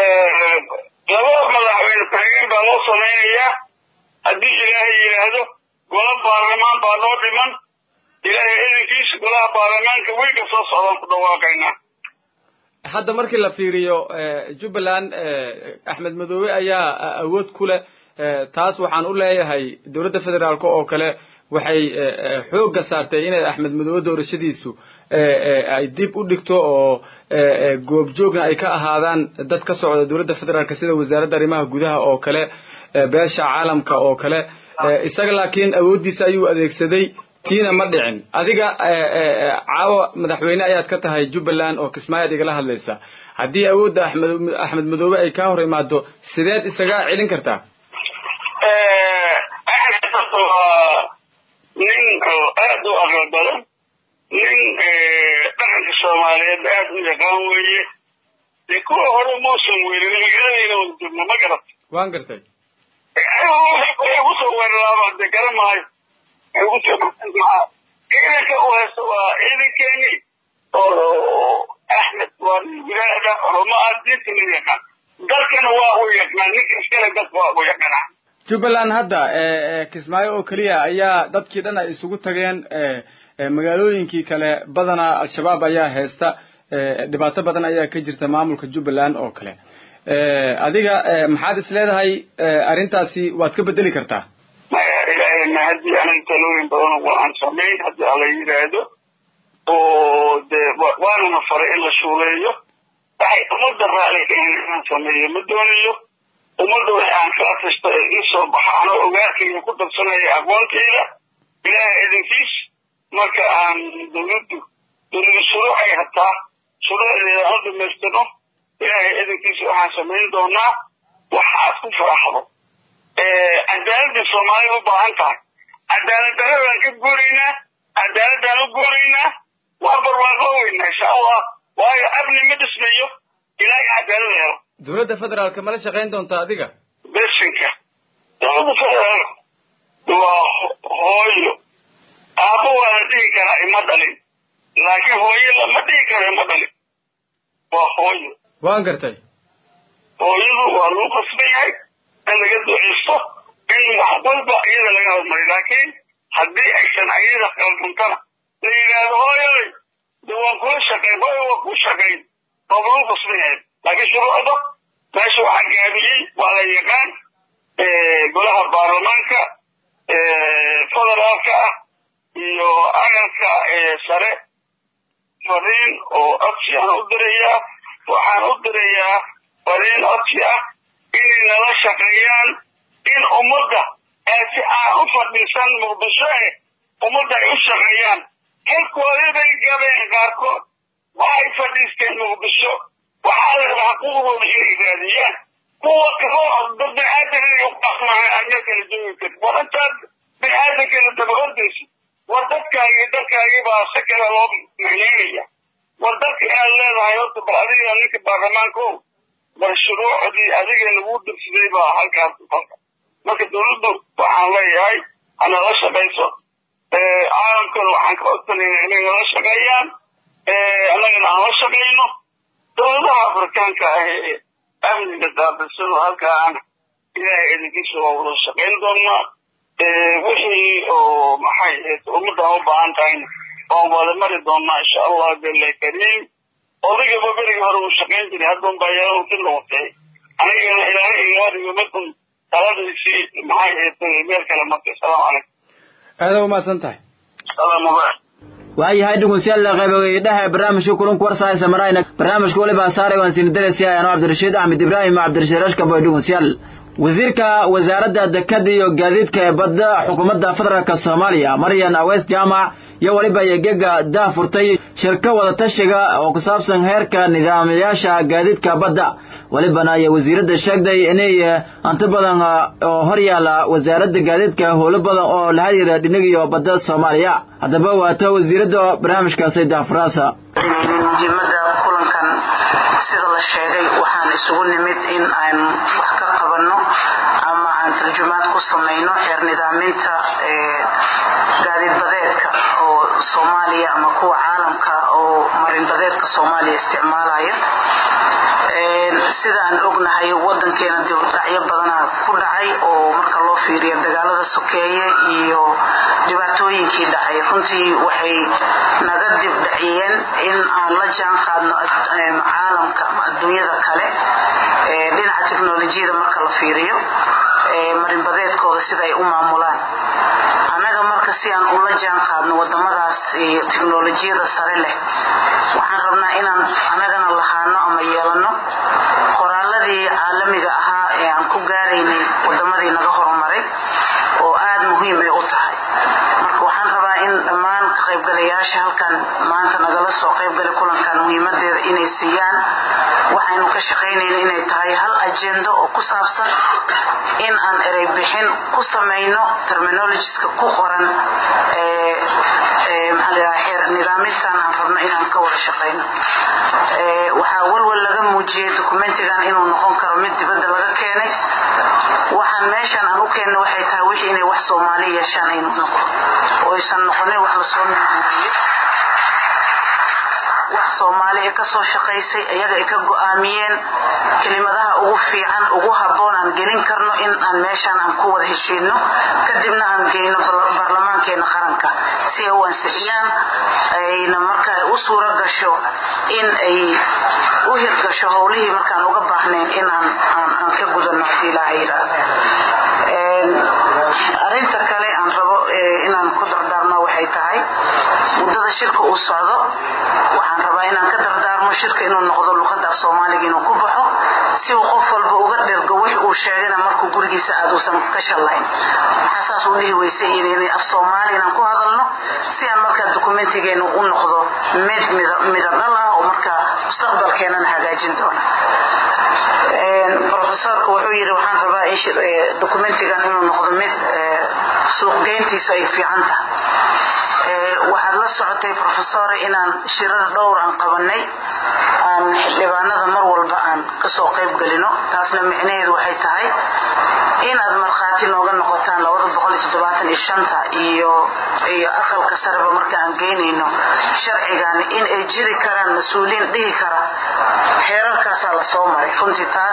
laba madaxweyne ku-xigeen baa loo samaynayaa haddii ilaahay yidhaahdo gola baarlamaan baa noo dhiman ilaahay idankiisa golaha baarlamaanka weyga soo socdaan ku dhawaaqaynaa hadda markii la fiiriyo jubbaland axmed madoobe ayaa awood ku leh taas waxaan u leeyahay dowladda federaalk oo kale waxay xoogga saartay inay axmed madoobe doorashadiisu ay dib u dhigto oo goobjoogna ay ka ahaadaan dad ka socda dowladda federaalk sida wasaaradda arrimaha gudaha oo kale beesha caalamka oo kale isaga laakiin awooddiisa ayuu adeegsaday tiina ma dhicin adiga caawo madaxweyne ayaad ka tahay jubbaland oo kismaayaad igala hadlaysa haddii awoodda axmed axmed madoobe ay kaa hor imaado sideed isaga celin kartaa axmed waa nin oo aada u aqal badan nin dhaqanka soomaaliyeed aada u yaqaan weeye dee kuwa hore muusan weelin magaaladayna wada joogno ma garat waan gartay kusoo weeraraaba dee garan maayo ciidanka u haysto waa ciidankeeni oo axmed waa nin wilaada oromo ah diinta la yaqaan dalkana waa u yaqaan ninka iskale dalka waa u yaqaanaa jubbaland hadda kismaayo oo keliya ayaa dadkii dhan ay isugu tageen magaalooyinkii kale badanaa al-shabaab ayaa haysta dhibaato badan ayaa ka jirta maamulka jubbaland oo kale adiga maxaad is leedahay arrintaasi waad ka bedeli kartaa maya ilaahayna haddii anaga talooyin badan aan samayn haddii ala yidhaahdo oo dee waanana faray in la shuuleeyo waxay ummadda raali kahin inaan sameeyo ma doonayo ummadda wax aan kala tashto ee ii soo baxa anoo ogaarkayga ku darsanaya aqoontayda ilaahay idinkiis marka aan dawladdu dawlada shuruuc ay hataa shuruucdeeda aan dhamaystirno ilaahay edankiisa waxaan samayn doonaa waxa aad ku faraxdo cadaaladda soomaalida u baahan tahay cadaalad daradaan ka guuraynaa cadaaladaan u guuraynaa waa barwaaqooweynaa insha allah waayo amni ma dhismayo ilaahay cadaalada helo dowladda federaalka mala shaqayn doonta adiga besinka dowladda federaalka waa hooyo aabbo waa la dhihi karaa ima dhalin laakiin hooyo lama dhihi karo ima dhalin waa hooyo waan gartay hooyadu waa lagu qasban yahay in laga duceysto in wax walba iyada laga hormariyo laakiin haddii aysan ayada qalduntana la yidhaahdo hooyoy de waan kula shaqayn hooyo waa kuu shaqayn waa lagu qasban yahay laakiin shuruucda meesha waxaa gaabiyey waa la yaqaan golaha baarlamaanka federaalka ah iyo agalka sare fariin oo codsi aan u dirayaa waxaan u dirayaa fariin codsi ah inay nala shaqeeyaan in ummadda si aan u fadhiisan muqdisho eh ummadda ay u shaqeeyaan xilkoodii bay gabeen qaarkood waxay fadhiisteen muqdisho waxaa la rabaa xaquuqdooda inay raadiyaan kuwa kaloo dad biniaadan inay u qasmahay aadna kala joogi karin war intaad biniaadankeena daba ordaysid war dadkaagii dalkaagii baa si kale loo macneynaya war dalka inaad leedahay horta bal adiga ninka baarlamaanka o bal shuruucdii adiga lagu dirsaday baa halkaas dalka marka dawladdu waxaan leeyahay hanala shaqayso caalamkana waxaan ka codsanayna inay nala shaqeeyaan annagana aan la shaqayno dowladaha afrikaanka ah ee amniga daabilsado halkaan ilaahay idinkiisa waa wada shaqayn doonaa wixii oo maxay ahayd ummaddan u baahan tahayna waan wada mari doonaa insha allah jalla kariim odagaba berigi hore uu shaqayn jiray haddan baa yeelan si noqotay anigana ilaahay igama dhigo markun taladiisii maxay ahayd meel kale markay asalaamu calaykum aada umahadsan tahay salaamu calaykum waayahay dhegeystayaal qaybogeydaha barnaamijka kulanka warsaaysa marayna barnaamijka waliba saaray waan siin darasi ayano cabdirashiid axmed ibraahim cabdirashiid rashkabo dhegeystayaal wasiirka wasaaradda dekada iyo gaadiidka ee badda xukuumadda federaalk soomaaliya maryan aweys jaamac iyo weliba yegega dah furtay shirka wadatashiga oo ku saabsan heerka nidaamayaasha gaadiidka badda welibana iyo wasiiradda sheegday inay hanti badan oo hor yaala wasaaradda gaadiidka howlo badan oo la xiriira dhinagiyo badda soomaaliya haddaba waato wasiiradda barnaamijkaasi daafuraasa muhiimada kulankan sida la sheegay waxaan isugu nimid in aan wax ka qabanno ama aan tarjumaad ku samayno xeer nidaaminta gaadiidbadeedka oo soomaaliya ama kuwa caalamka oo marinbadeedka soomaaliya isticmaalaya sidaan ognahay wadankeena dibudhacyo badanaa ku dhacay oo marka loo fiiriyo dagaalada sokeeye iyo dhibaatooyinkii dhacay runtii waxay naga dibdhaciyeen in aan la jaan qaadno caalamka ama adduunyada kale dhinaca teknolojiyada marka la fiiriyo marinbadeedkooda sida ay u maamulaan annaga marka si aan ula jaan qaadno wadamadaas iyo teknolojiyada sare leh waxaan rabnaa inaan annagana lahaano ama yeelano qoraaladii caalamiga ahaa ee aan ku gaaraynay wadamadii naga horumaray oo aada muhiim ay u tahay marka waxaan rabaa in dhammaan ka qaybgalayaasha halkan maanta nagala soo qaybgalay kulankan muhiimadeeda inay siiyaan waxaynu ka shaqaynayna inay tahay hal ajendo oo ku saabsan in aan erey bixin ku samayno terminologiska ku qoran xeer nidaamintan aan rabno inaan ka wada shaqayno waxaa walwal laga muujiyey dokumentigan inuu noqon karo mid dibadda laga keenay waxaan meeshan aan u keenno waxay tahay wixii inay wax soomaali yeeshaan aynu noqon oo aysan noqonin wax lasoo minguuriyo wax soomaali ay kasoo shaqaysay iyaga ay ka go-aamiyeen kelimadaha ugu fiican ugu habboon aan gelin karno in aan meeshaan aan ku wada heshiino kadibna aan geyno baarlamaankeena qaranka si ay u ansixiyaan ayna marka u suuro gasho in ay u hirgasho howlihii markaan uga baahnayn inaan aan ka gudano hadii ilaaha yidhaahdo arinta kale aan rabo inaan ku dardaarmo waxay tahay muddada shirka uu socdo waxaan rabaa inaan ka dardaarmo shirka inuu noqdo luqadda af soomaaliga inuu ku baxo si uu qof walba uga dhergo wix uu sheegana markuu gurigiisa aad uusan ka shallayn maxaa saas u dhihi weysa inay af soomaali inaan ku hadalno si aan markaa dokumentigeenu u noqdo mid midadhal ah oo marka mustaqbalkeenana hagaajin doona profesorku wuxuu yidhi waxaan rabaa in dokumentigan inuu noqdo mid suuqgeyntiisa ay fiican tahay waxaad la socotay profesor inaan shirar dhowr aan qabanay aan xildhibaanada mar walba aan kasoo qayb gelino taasna micnaheedu waxay tahay inaad markhaati nooga noqotaan iyo iyo aqalka sareba marka aan geynayno sharcigan in ay jiri karaan mas-uuliyiin dhihi kara xeerarkaasaa la soo maray runtii taas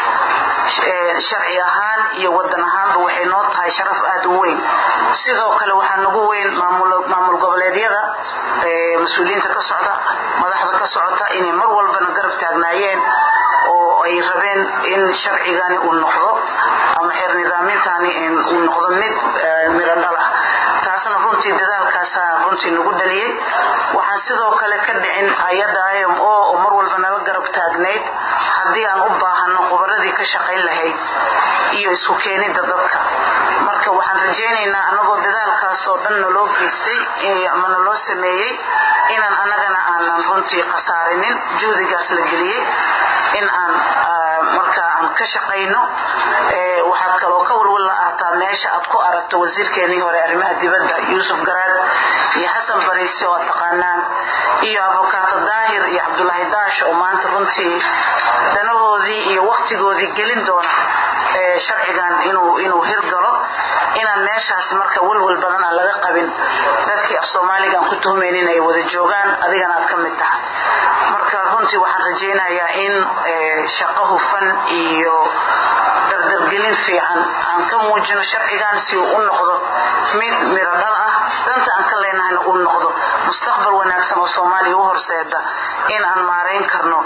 sharci ahaan iyo wadan ahaanba waxay noo tahay sharaf aada u weyn sidoo kale waxaa nagu weyn maamul goboleedyada mas-uuliyiinta ka socda madaxda ka socota inay mar walbana garab taagnaayeen oo ay rabeen in sharcigani uu noqdo ama xeer nidaamintaani uu noqdo mid miro dhal ah taasna runtii dadaalkaasaa runtii nagu dhaliyey waxaan sidoo kale ka dhicin hay-adda im o oo mar walba nala garab taagnayd haddii aan u baahano khubaradii ka shaqayn lahayd iyo isku keenidda dadka marka waxaan rajaynaynaa anagoo dadaalkaasoo dhan naloo geystay ama naloo sameeyey inaan anagana aanan runtii khasaarinin juhdigaas la geliyey in aan marka aan ka shaqayno waxaad kaloo ka walwal la ahtaa meesha aad ku aragto wasiirkeenii hore arrimaha dibadda yuusuf garaad iyo xasan bariise oo ad taqaanaan iyo abokaato daahir iyo cabdulaahi daash oo maanta runtii danahoodii iyo waktigoodii gelin doona sharcigan inuu hirgalo inaan meeshaas marka walwal badan aan laga qabin dadkii af soomaaliga aan ku tuhmaynin ay wada joogaan adigana aad ka mid tahay marka runtii waxaan rajaynayaa in shaqo hufan iyo dardargelin fiican aan ka muujino sharcigan si uu u noqdo mid miro dhal ah danta aan ka leenahayna uu noqdo mustaqbal wanaagsan oo soomaaliya u horseeda in aan maarayn karno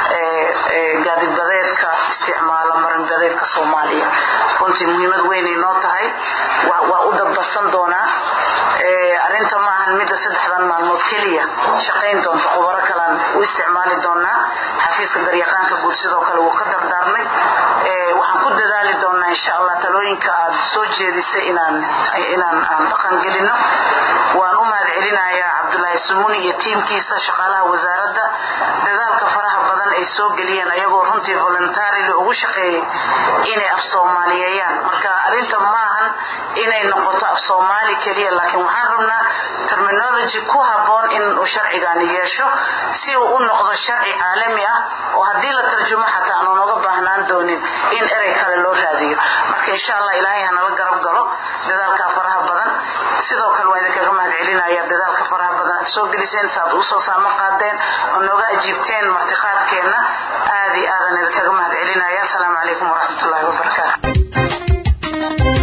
gaadibadeedka isticmaala marinbadeedka soomaaliya runtii muhiimad weynay noo tahay waa u dabbasan doonaa arinta ma ahan midda saddexdan maalmood keliya shaqayn doonta khubaro kalaan u isticmaali doonaa xafiiska garyaqaanka guud sidoo kale wuu ka dardaarmay waxaan ku dadaali doonaa insha allah talooyinka aad soo jeedisay inaan inaan aan dhaqan gelino waan u mahad celinayaa cabdulaahi sumuni iyo tiimkiisa shaqaalaha wasaaradda dadaalka faraha badan ay soo geliyeen ayagoo runtii voluntarily ugu shaqeeyay inay af soomaaliyeeyaan marka arrinta maahan inay noqoto af soomaali keliya laakiin waxaan rabnaa terminology ku habboon inuu sharcigani yeesho si uu u noqdo sharci caalami ah oo haddii la tarjumo xataa aanu noga baahnaan doonin in erey kale loo raadiyo marka insha allah ilaahay hanala garab galo dadaalka faraha badan sidoo kale waa idinkaga mahad celinaya dadaalka faraha badan aad soo geliseen saaad usoo saamo qaadeen oo nooga ajiibteen martiqaadkeenna aad iyo aadan idinkaga mahad celinaya asalaamu calaykum waraxmatullaahi wabarakaatu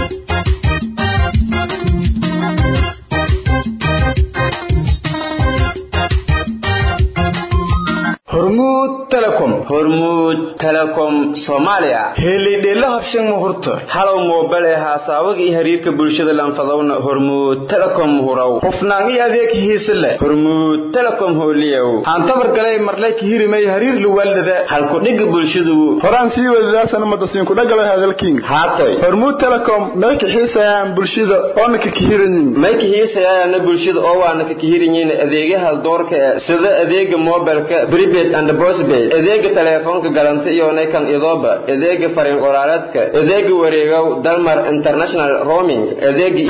hormuud telecom hormuud telecom soomaaliya helidheelo habshan muhurta halow moobale haasaawada iyo xiriirka bulshada lanfadowna hormuud telecom hurow hufnaan iyo adeeg hiise leh hormuud telecom hooliyow aan tabar galay marlay kihirimay hariir luwaalada halkudhiga bulshadu horaan sii wadadaasana madasiinku dhagalay hadalkiin haatoy hormuud telecom may kaxiisayaan bulshada oona ka kihirayin may kaxiisayaana bulshada oo waana ka kihiranyiin adeegaha doorka ee sida adeega mobilka prepaid and postpaid adeega teleefoonka galanta iyo naykan idooba adeega fariin qoraaleedka adeega wareegow dalmar international roaming adeega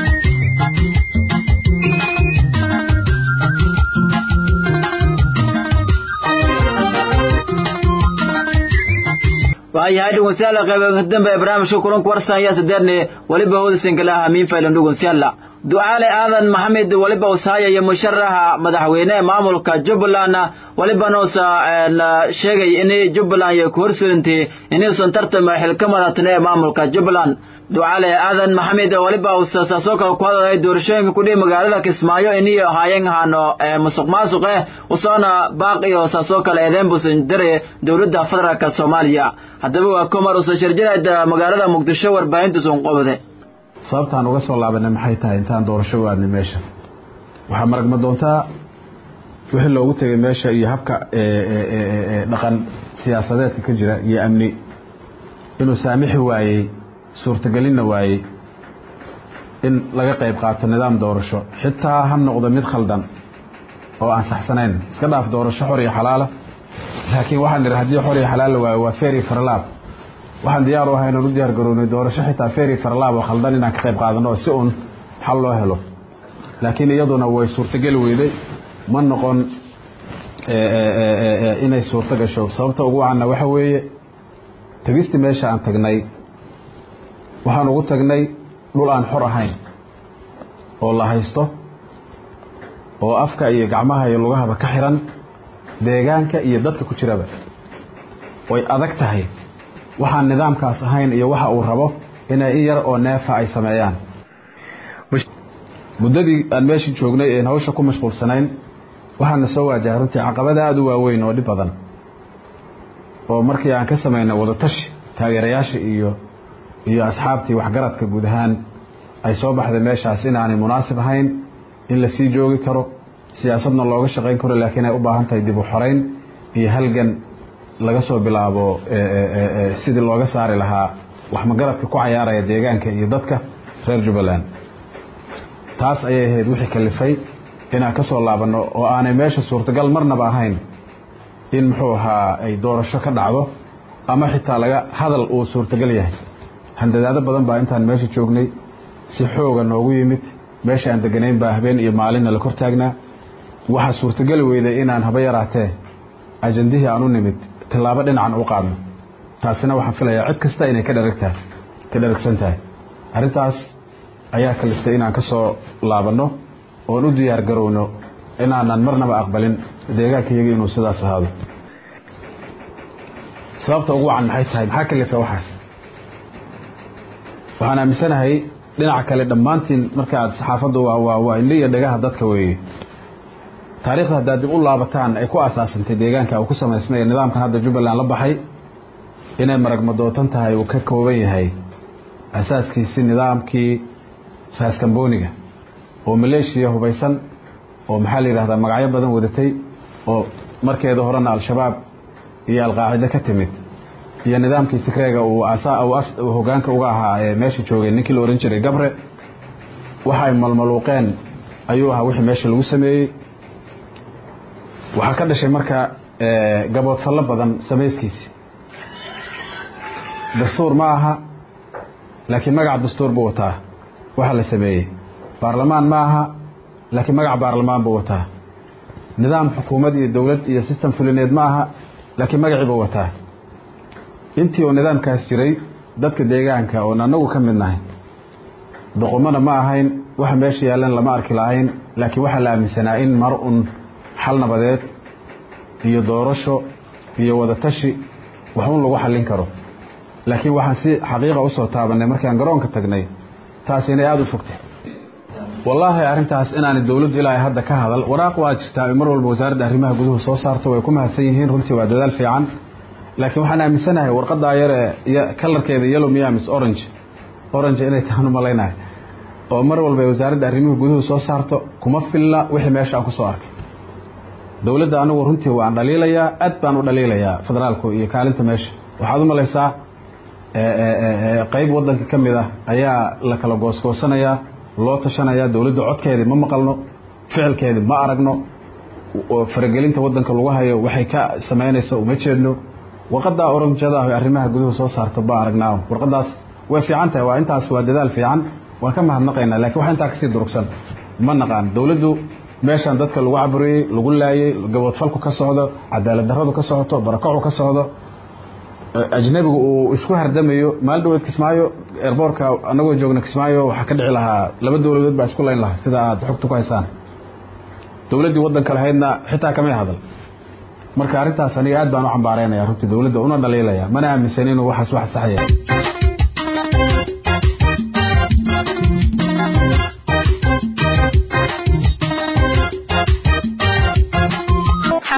waayahay dhegeystayaal qaybaha dambe ee barnaamijka kulanka warsan ayaa sadeerne weliba hodisankala hamiin faylan dhegeystayaal ducaale aadan maxamed weliba usaayaya musharaxa madaxweyne ee maamulka jubbaland welibana usa sheegay in jubbaland iyo ku horsurintay inuusan tartama xilka madatne ee maamulka jubbaland ducaale aadan maxamed weliba usa saasoo kale ku hadalay doorashooyinka kudhihi magaalada kismaayo iniyo haayeen haano musuq maasuq eh usoona baaq iyo saasoo kale eedeen buusan dare dowladda federaalka soomaaliya haddaba waa komar usa sharjinayd magaalada muqdisho warbaahintuusan qobde sababtaan uga soo laabanay maxay tahay intaan doorasho u aadnay meesha waxaa maragma doontaa wixii loogu tegay meesha iyo habka dhaqan siyaasadeedka ka jira iyo amni inuu saamixi waayey suurtagelinna waayey in laga qayb qaato nidaam doorasho xitaa ha noqdo mid khaldan oo aan saxsanayn iska dhaaf doorasho xor iyo xalaala laakiin waxaan nidhi haddii xor iyo xalaal la waayo waa feri farlaab waxaan diyaar u ahay inaan u diyaar garownay doorasho xitaa feri farlaab oo khaldan inaan ka qayb qaadano oo si un xal loo helo laakiin iyaduna way suurtogeli weyday ma noqon inay suurto gasho sababta ugu wacanna waxa weeye tegistii meesha aan tagnay waxaan ugu tagnay dhul aan xor ahayn oo la haysto oo afka iyo gacmaha iyo lugahaba ka xiran deegaanka iyo dadka ku jiraba way adag tahay waxaan nidaamkaas ahayn iyo waxa uu rabo inay in yar oo neefa ay sameeyaan muddadii aan meeshii joognay een hawsha ku mashquulsanayn waxaana soo waajahay runtii caqabada aada u waaweyn oo dhib badan oo markii aan ka samaynay wadatashi taageerayaasha iyo iyo asxaabtii waxgaradka guud ahaan ay soo baxday meeshaas inaanay munaasib ahayn in la sii joogi karo siyaasadna looga shaqayn karo laakiin ay u baahan tahay dib u xorayn iyo halgan laga soo bilaabo sidii looga saari lahaa waxmagaradka ku cayaaraya deegaanka iyo dadka reer jubbaland taas ayay ahayd wixii kalifay inaan ka soo laabanno oo aanay meesha suurtagal marnaba ahayn in muxuu ahaa ay doorasho ka dhacdo ama xitaa laga hadal uu suurtagal yahay handadaado badan baa intaan meesha joognay si xooga noogu yimid meesha aan deganayn baa habeen iyo maalinna la kor taagnaa waxaa suurtageli weyday inaan haba yaraatee ajandihii aan u nimid tallaabo dhinacan u qaadno taasina waxaan filayaa cid kasta inay ka dharagtahay ka dharagsan tahay arrintaas ayaa kaliftay inaan ka soo laabanno oon u diyaar garowno inaanan marnaba aqbalin deegaankayaga inuu sidaas ahaado sababta ugu wacan maxay tahay maxaa kalifa waxaas waxaan aaminsanahay dhinaca kale dhammaantiin markaaad saxaafaddu waa indhi iyo dhagaha dadka weeye taariikhda haddaad dib u laabataan ay ku asaasantay deegaanka uu ku samaysmay ee nidaamkan hadda jubbaland la baxay inay maragmadootan tahay uu ka kooban yahay asaaskiisi nidaamkii raaskambooniga oo maleeshiya hubaysan oo maxaa la yidhahdaa magacyo badan wadatay oo markeeda horena al-shabaab iyo alqaacide ka timid iyo nidaamkii tigreega uu hogaanka uga ahaa ee meesha joogay ninkii la ohan jiray gabre waxa ay malmaluuqeen ayuu ahaa wixii meesha lagu sameeyey waxaa ka dhashay marka gaboodfallo badan samayskiisi dastuur ma aha laakiin magaca dastuur buu wataa waxa la sameeyey baarlamaan ma aha laakiin magaca baarlamaan buu wataa nidaam xukuumad iyo dowlad iyo system fulineed ma aha laakiin magacii buu wataa intii uu nidaamkaas jiray dadka deegaanka oon annagu ka mid nahay doqomona ma ahayn waxa meesha yaallan lama arki lahayn laakiin waxaa la aaminsanaa in mar un xal nabadeed iyo doorasho iyo wadatashi waxun lagu xallin karo laakiin waxaan si xaqiiqa usoo taabanay markaan garoonka tagnay taas inay aada u fogtay wallaahi arrintaas inaanay dowladdu ilaa hadda ka hadal waraaq waa jirtaa mar walba wasaaradda arrimaha guduhu soo saarto way ku mahadsan yihiin runtii waa dadaal fiican laakiin waxaan aaminsanahay warqadaa yar ee kalarkeeda yellow miamis orange orange inay tahan u malaynahay oo mar walba ay wasaaradda arrimuhu guduhu soo saarto kuma filla wixii meesha aan ku soo arkay dowladda anigu runtii waan dhaliilayaa aad baan u dhaliilayaa federaalku iyo kaalinta meesha waxaad u malaysaa qayb waddanka ka mid ah ayaa la kala goosgoosanayaa loo tashanayaa dowladda codkeedii ma maqalno ficilkeedii ma aragno faragelinta waddanka lagu hayo waxay ka samaynaysa uma jeedno warqadaa oranjada ah arrimaha guduhu soo saarta ba aragnaa warqadaas way fiican tahay waa intaas waa dadaal fiican waan ka mahadnaqaynaa lakiin wax intaa kasii durugsan ma naqaan dowladdu meeshaan dadka lagu caburiyey lagu laayey gaboodfalku ka socdo cadaalad darradu ka socoto barakacu ka socdo ajnabigu uu isku hardamayo maalin dhaweed kismaayo erboorka anagoo joogna kismaayo waxaa ka dhici lahaa laba dowladood baa isku layn lahaa sida aad xogta ku haysaan dowladdii waddanka lahaydna xitaa kamay hadal marka arrintaas aniga aad baan u cambaaraynaya runtii dowladda una dhaliilaya mana aaminsan inuu waxaas wax saxaya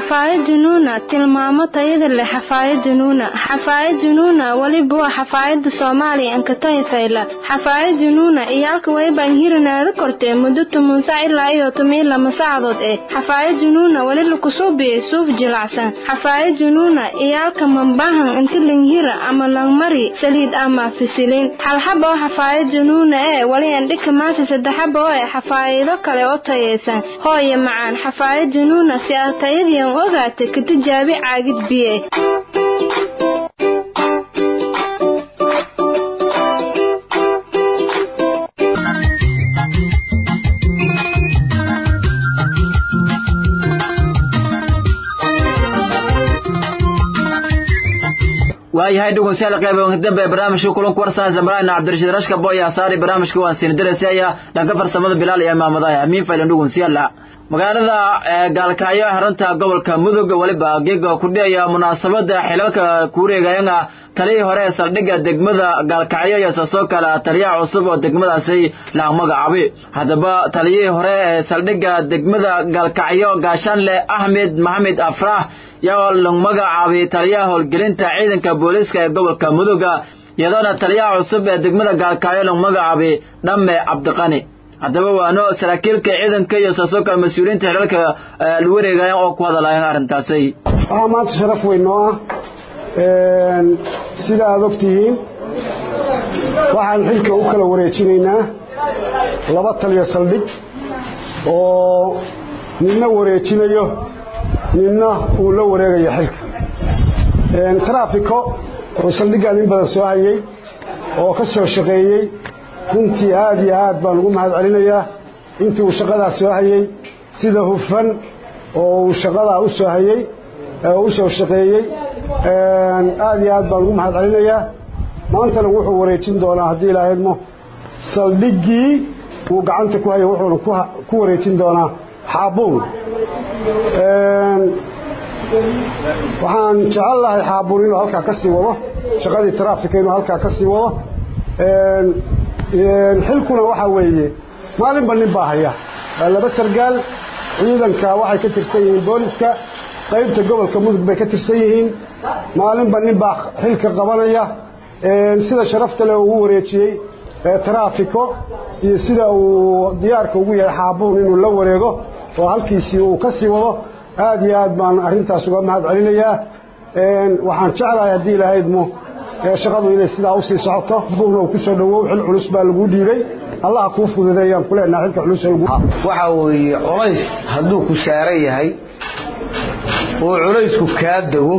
xafaayad junuuna tilmaamo tayada leh xafaayad junuuna xafaayad junuuna weliba waa xafaayada soomaaliya ankatahi fayla xafaayad junuuna iyo halka waybaan hirinaada kortee muddo toban sac ilaa iyo toban lama saacadood eh xafaayad junuuna weli lakusuubiyey suuf jilacsan xafaayad junuuna iyo halka mambahan inti langhira ama langmari saliid ama fisiliin xalxaba oo xafaayad junuuna ee weli andhika maasa saddexaba oo eh xafaayido kale oo tayaysan hooye macaan xafaayad junuuna si aad tayadiian ogaata ka tijaabi caagid biye waayahay dhegeystayaal qaybaha dambe ee barnaamijka kulanka warsan zamraayna cabdirashiid rashka boy asaari barnaamijka waan siin diraysiya dhanka farsamada bilaal iyo maamadaha amiin faylan dhegeystayaal magaalada gaalkaayo xarunta gobolka mudug weliba geega ku dhigaya munaasabada xilalka kuureegayana taliyii hore ee saldhigga degmada gaalkacyo iyo saasoo kale taliyaha cusub oo degmadaasi la magacaabay haddaba taliyihii hore ee saldhigga degmada gaalkacyo gaashaanle axmed maxamed afraah yaa la magacaabay taliyaha howlgelinta ciidanka booliiska ee gobolka muduga iyadoona taliyaha cusub ee degmada gaalkacyo la magacaabay dhamme cabdiqani haddaba waano saraakiilka ciidanka iyo saasoo kale mas-uuliyiinta xilalka la wareegaya oo ku hadalayan arrintaasi waxaa maanta sharaf weyn noo ah sida aada og tihiin waxaan xilka u kala wareejinaynaa laba taliya saldhig oo ninna wareejinayo ninna uu la wareegayo xilka trafiko oo saldhiggaan in badan soo hayay oo ka soo shaqeeyey runtii aad iyo aad baan ugu mahad celinayaa intii uu shaqadaas soo hayey sida hufan oo uu shaqadaa u soo hayey u soo shaqeeyey aad iyo aad baan ugu mahad celinayaa maantana wuxuu wareejin doonaa haddii ilaahydmo saldhiggii uu gacanta ku hayay wuxuuna ku wareejin doonaa xaabuun waxaan jecel lahay xaabuun inuu halkaa ka sii wado shaqadii trafika inuu halkaa ka sii wado xilkuna waxaa weeye maalinba nin baa haya waa laba sargaal ciidanka waxay ka tirsan yihiin booliska qaybta gobolka mudug bay ka tirsan yihiin maalinba nin baa xilka qabanaya sida sharafta leh ugu wareejiyey trafiko iyo sida uu diyaarka ugu yahay xaabuun inuu la wareego oo halkiisii uu ka sii wado aad iyo aad baan arrintaas uga mahad celinayaa waxaan jeclahay haddii ilahaydmo shaqadu inay sidaa usii socoto buugna uu ku soo dhowow xil culus baa laguu dhiibay allaha kuu fududeeyaan ku leenaha xilka culus waxaa weeye culays hadduu ku saaran yahay oo culaysku kaa dego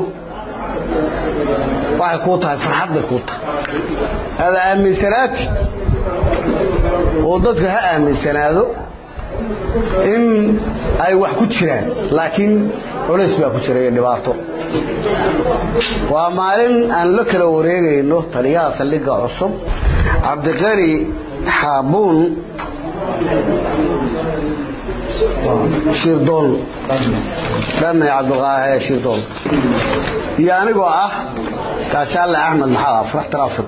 waxay kuu tahay farxad bay kuu tahay aada aaminsanaati oo dadka ha aaminsanaado in ay wax ku jiraan laakiin culays baa ku jira iyo dhibaato waa maalin aan la kala wareegayno taliyaha saldhigga cusub cabdiqani xaabuun shirdoon dhame cabdiqaahe shirdoon iyo anigoo ah gaashaanle axmed maxaad afrax trafik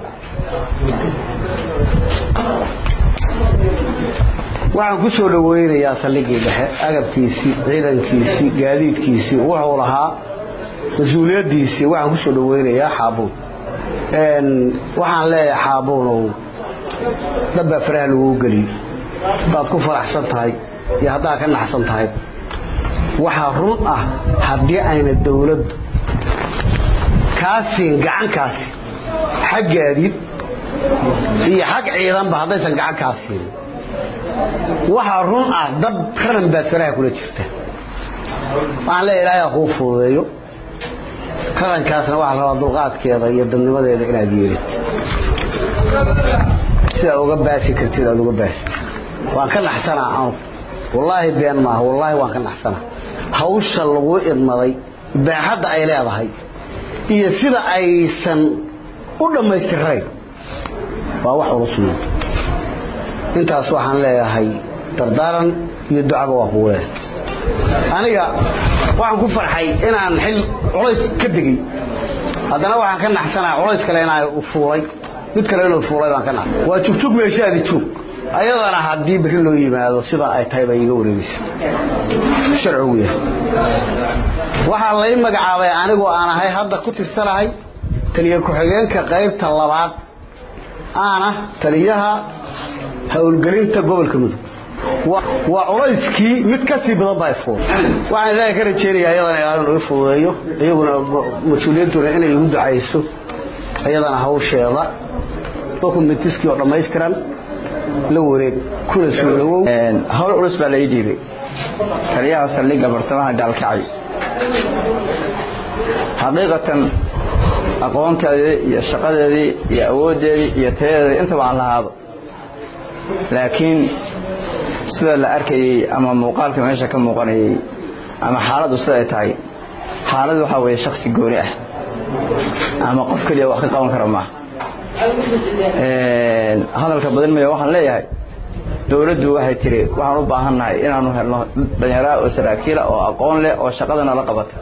waxaan ku soo dhaweynayaa saldhiggii dhexe agabkiisii ciidankiisii gaadiidkiisii wuxuu lahaa mas-uuliyaddiisii waxaan ku soo dhaweynayaa xaabuun waxaan leeyahay xaabuunow dabbaa faraha laguu geliyo haddaad ku faraxsan tahay iyo haddaad ka naxsan tahay waxaa run ah haddii ayna dawladdu kaasiin gacankaasi xag gaadiid iyo xag ciidanba haddaysan gacan kaa siin waxaa run ah dad qaran baad faraha kula jirta waxaan leeya ilaahay kuu fududeeyo qarankaasna waxaa rabaa dulqaadkeeda iyo dadnimadeeda inaad yeelid sidaa uga baasi kartid aad uga baasi waan ka naxsanaa anu wallaahi been maaha wallaahi waan ka naxsanaa hawsha lagu idmaday baaxadda ay leedahay iyo sida aysan u dhammaystirayn waa wax ula sugan intaas waxaan leeyahay dardaaran iyo ducaba waa kugu leeyahay aniga waxaan ku farxay inaan xil culays ka degay haddana waxaan ka naxsanaa culays kale inaa fuulay mid kale inuu fuulay baan ka naxsan waa jugjug meeshaadi joog ayadana haddii beri loo yimaado sidaa ay tahay baa iiga wareegeysa sharcigu yahay waxaa lay magacaabay anigoo aan ahay hadda ku tirsanahay taliya ku-xigeenka qaybta labaad aana taliyaha howlgelinta gobolka mudug waa culayskii mid ka sii badan baa ifuul waxaan ilaahay ka rajeynayaa ayadana ilaahay inuu i fududeeyo iyaguna mas-uuliyadduna inay igu ducayso ayadana hawsheeda dokumentiskii oo dhammaystiran la wareeg kuna soo dhawow hawl culus baa lai dhiibay taliyaha saldhigga bartamaha gaalkacay xaqiiqatan aqoonteedii iyo shaqadeedii iyo awooddeedii iyo tayadeedii intaba aan lahaado laakiin sida la arkayey ama muuqaalka meesha ka muuqanayey ama xaaladdu sida ay tahay xaalad waxaa weeye shaksi gooni ah ama qof keliya wax ka qaban kara maaha hadalka badan maya waxaan leeyahay dowladdu waxay tiri waxaan u baahannahay inaanu helno dhallinyaraa oo saraakiila oo aqoon leh oo shaqadana la qabata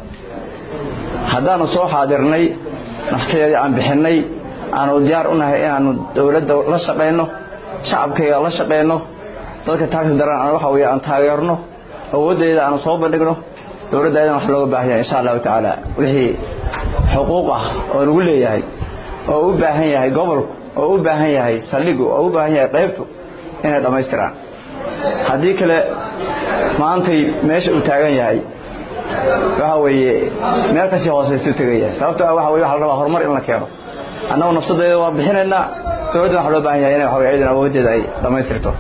haddaanu soo xaadirnay naftadeedii aan bixinnay aanu diyaar u nahay inaanu dowladda la shaqayno shacabkayga la shaqayno dadka taagta daran waxa weye aan taageerno awooddeeda aanu soo bandhigno dowladda ayadana wax looga baahan yahay insha allahu tacaala wixii xuquuq ah oo lagu leeyahay oo u baahan yahay gobolku oo u baahan yahay saldhigu oo u baahan yahay qaybtu inay dhammaystiraan haddii kale maantay meesha uu taagan yahay waxa weeye meel kasii hoosaystu tegaya sababto ah waxa weye waxa la rabaa horumar in la keeno annagu nafsadeeda waan bixinaynaa dowladda waxa loo baahan yahay inay waxa weye ciidan awooddeeda ay dhammaystirto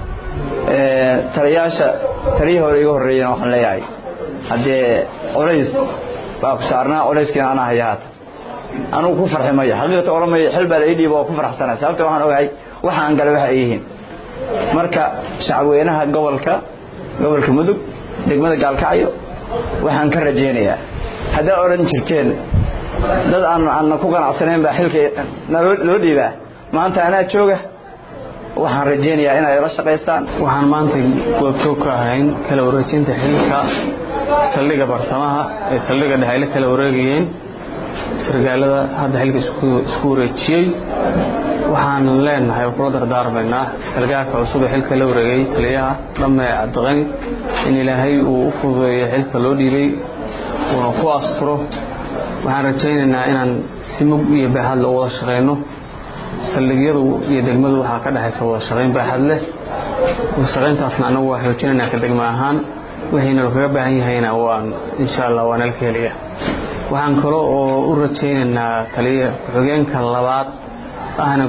taliyaasha taliyihii hore iga horreeyena waxaan leeyahay haddee culays baa ku saarnaa culayskiina anaa haya haata anugu ku farxi mayo xaqiiqata oramaya xil baa la ii dhiiba oo ku farxsanaa sababta waxaan ogahay waxa aan galay waxa ay yihiin marka shacabweynaha gobolka gobolka mudug degmada gaalkacyo waxaan ka rajaynayaa haddaa odhan jirteen dad aan aanna ku qanacsanayn baa xilka loo dhiibaa maanta anaa jooga waxaan rajaynayaa inay la shaqaystaan waxaan maanta goobjoog ka ahayn kala wareejinta xilka saldhigga bartamaha ee saldhigga dhexe ay la kala wareegayeen sargaalada hadda xilka isku wareejiyey waxaan leenahay oo kula dardaarmaynaa sargaalka cusub ee xilka la wareegay taliyaha dhamme cabdiqani in ilaahay uu u fududeeyo xilka loo dhiibay uuna ku asturo waxaan rajaynaynaa inaan si mug iyo baaxad loo wada shaqayno saldhigyadu iyo degmadu waxaa ka dhexaysa wada shaqayn baaxad leh shaqayntaasna anagu waa xoojinaynaa ka degma ahaan wixiina kaga baahan yahayna waan insha allah waa nala ka helaya waxaan kale oo u rajaynaynaa taliya ku-xigeenka labaad ahna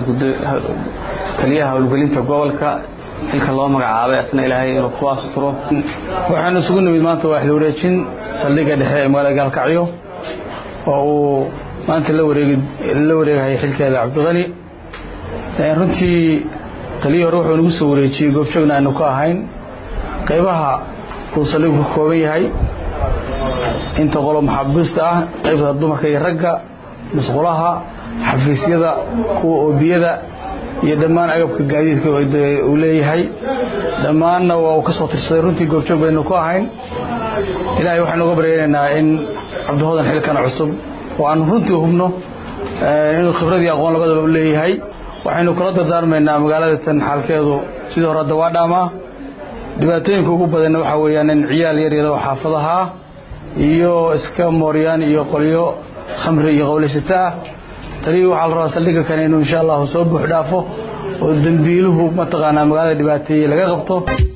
taliyaha howlgelinta gobolka xilka loo magacaabay asna ilaahay inuu ku asturo waxaan isugu nimid maanta waa xil wareejin saldhigga dhexe ee magaalada gaalkacyo oo uu maanta la wareegi la wareegahaya xilkeeda cabdiqani runtii taliyii hore wuxuu nagu soo wareejiyey goobjoogna aanu ka ahayn qaybaha uu saldhigu ka kooban yahay inta qolo maxaabiista ah qaybta dumarka iyo ragga musqulaha xafiisyada kuwa oobiyada iyo dhammaan agabka gaadiidka uu leeyahay dhammaanna waa uu ka soo tirsaday runtii goobjoog baynu ku ahayn ilaahay waxaanu uga baryaynaynaa in cabdihoodan xilkan cusub oo aanu runtii hubno inuu khibradii aqoon labadaba u leeyahay waxaynu kula dardaarmaynaa magaalada tan xaalkeedu sidii hore hadda waa dhaamaa dhibaatooyinka ugu badanna waxaa weeyaan in ciyaal yar yar oo xaafadaha iyo iska mooryaan iyo qolyo khamri iyo qowlaysata ah taliyii waxaa la rabaa saldhigga kane inuu insha allahu soo buux dhaafo oo dembiiluhu mataqaanaa magaalada dhibaateeye laga qabto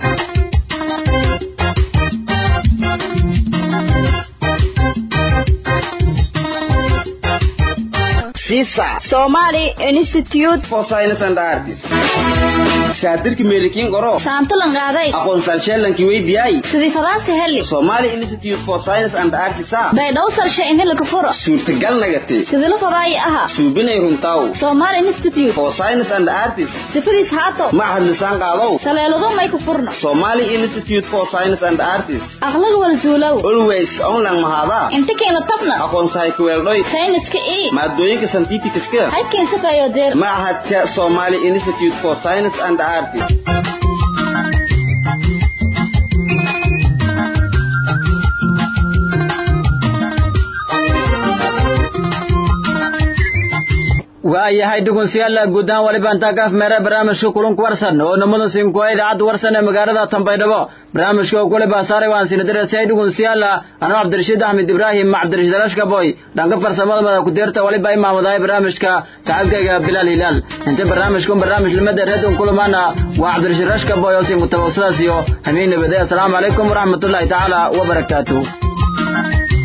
Somali Institute for Science and Arts. shaatirki meelikiin qoro saantalan qaaday aqoonsal sheelankii weydiyay sidii fadaasi heli Somali Institute for Science and Arts baydhaw salshe inila ka furo suurtagal nagate sidii la fadaayi aha suubinay runtaw Somali Institute for Science and Arts sifadiis haato macahad lisaan qaadow saleelado may ku furno Somali Institute for Science and Arts aqlaga wala zuulow always online mahada inta keena tabna aqoonsahay ku weeldhoy sayniska ii maadooyinka scientificska halkeen safayo deer macahadka Somali Institute for Science and Arts ayahay dhugunsiyaal guud ahaan waliba intaa kaaf meere barnaamijka kulunka warsan oo namada sinkuwa idaacadda warsan ee magaalada tambaydhabo barnaamijka oo kule baasaaray waan sinadarasay dhugunsiyaal anoo cabdirashiid axmed ibraahim cabdirashiid alashkaboy dhanka farsamada mada ku-deerta waliba imaamadahay barnaamijka saaxiibkayga bilaal hilaal inta barnaamijkun barnaamij limada reedun kulamaana waa cabdirashiid rashkaboy oo siin kutaba sidaas iyo hamiin nabade assalaamu calaykum waraxmatullaahi tacaala wabarakaatuh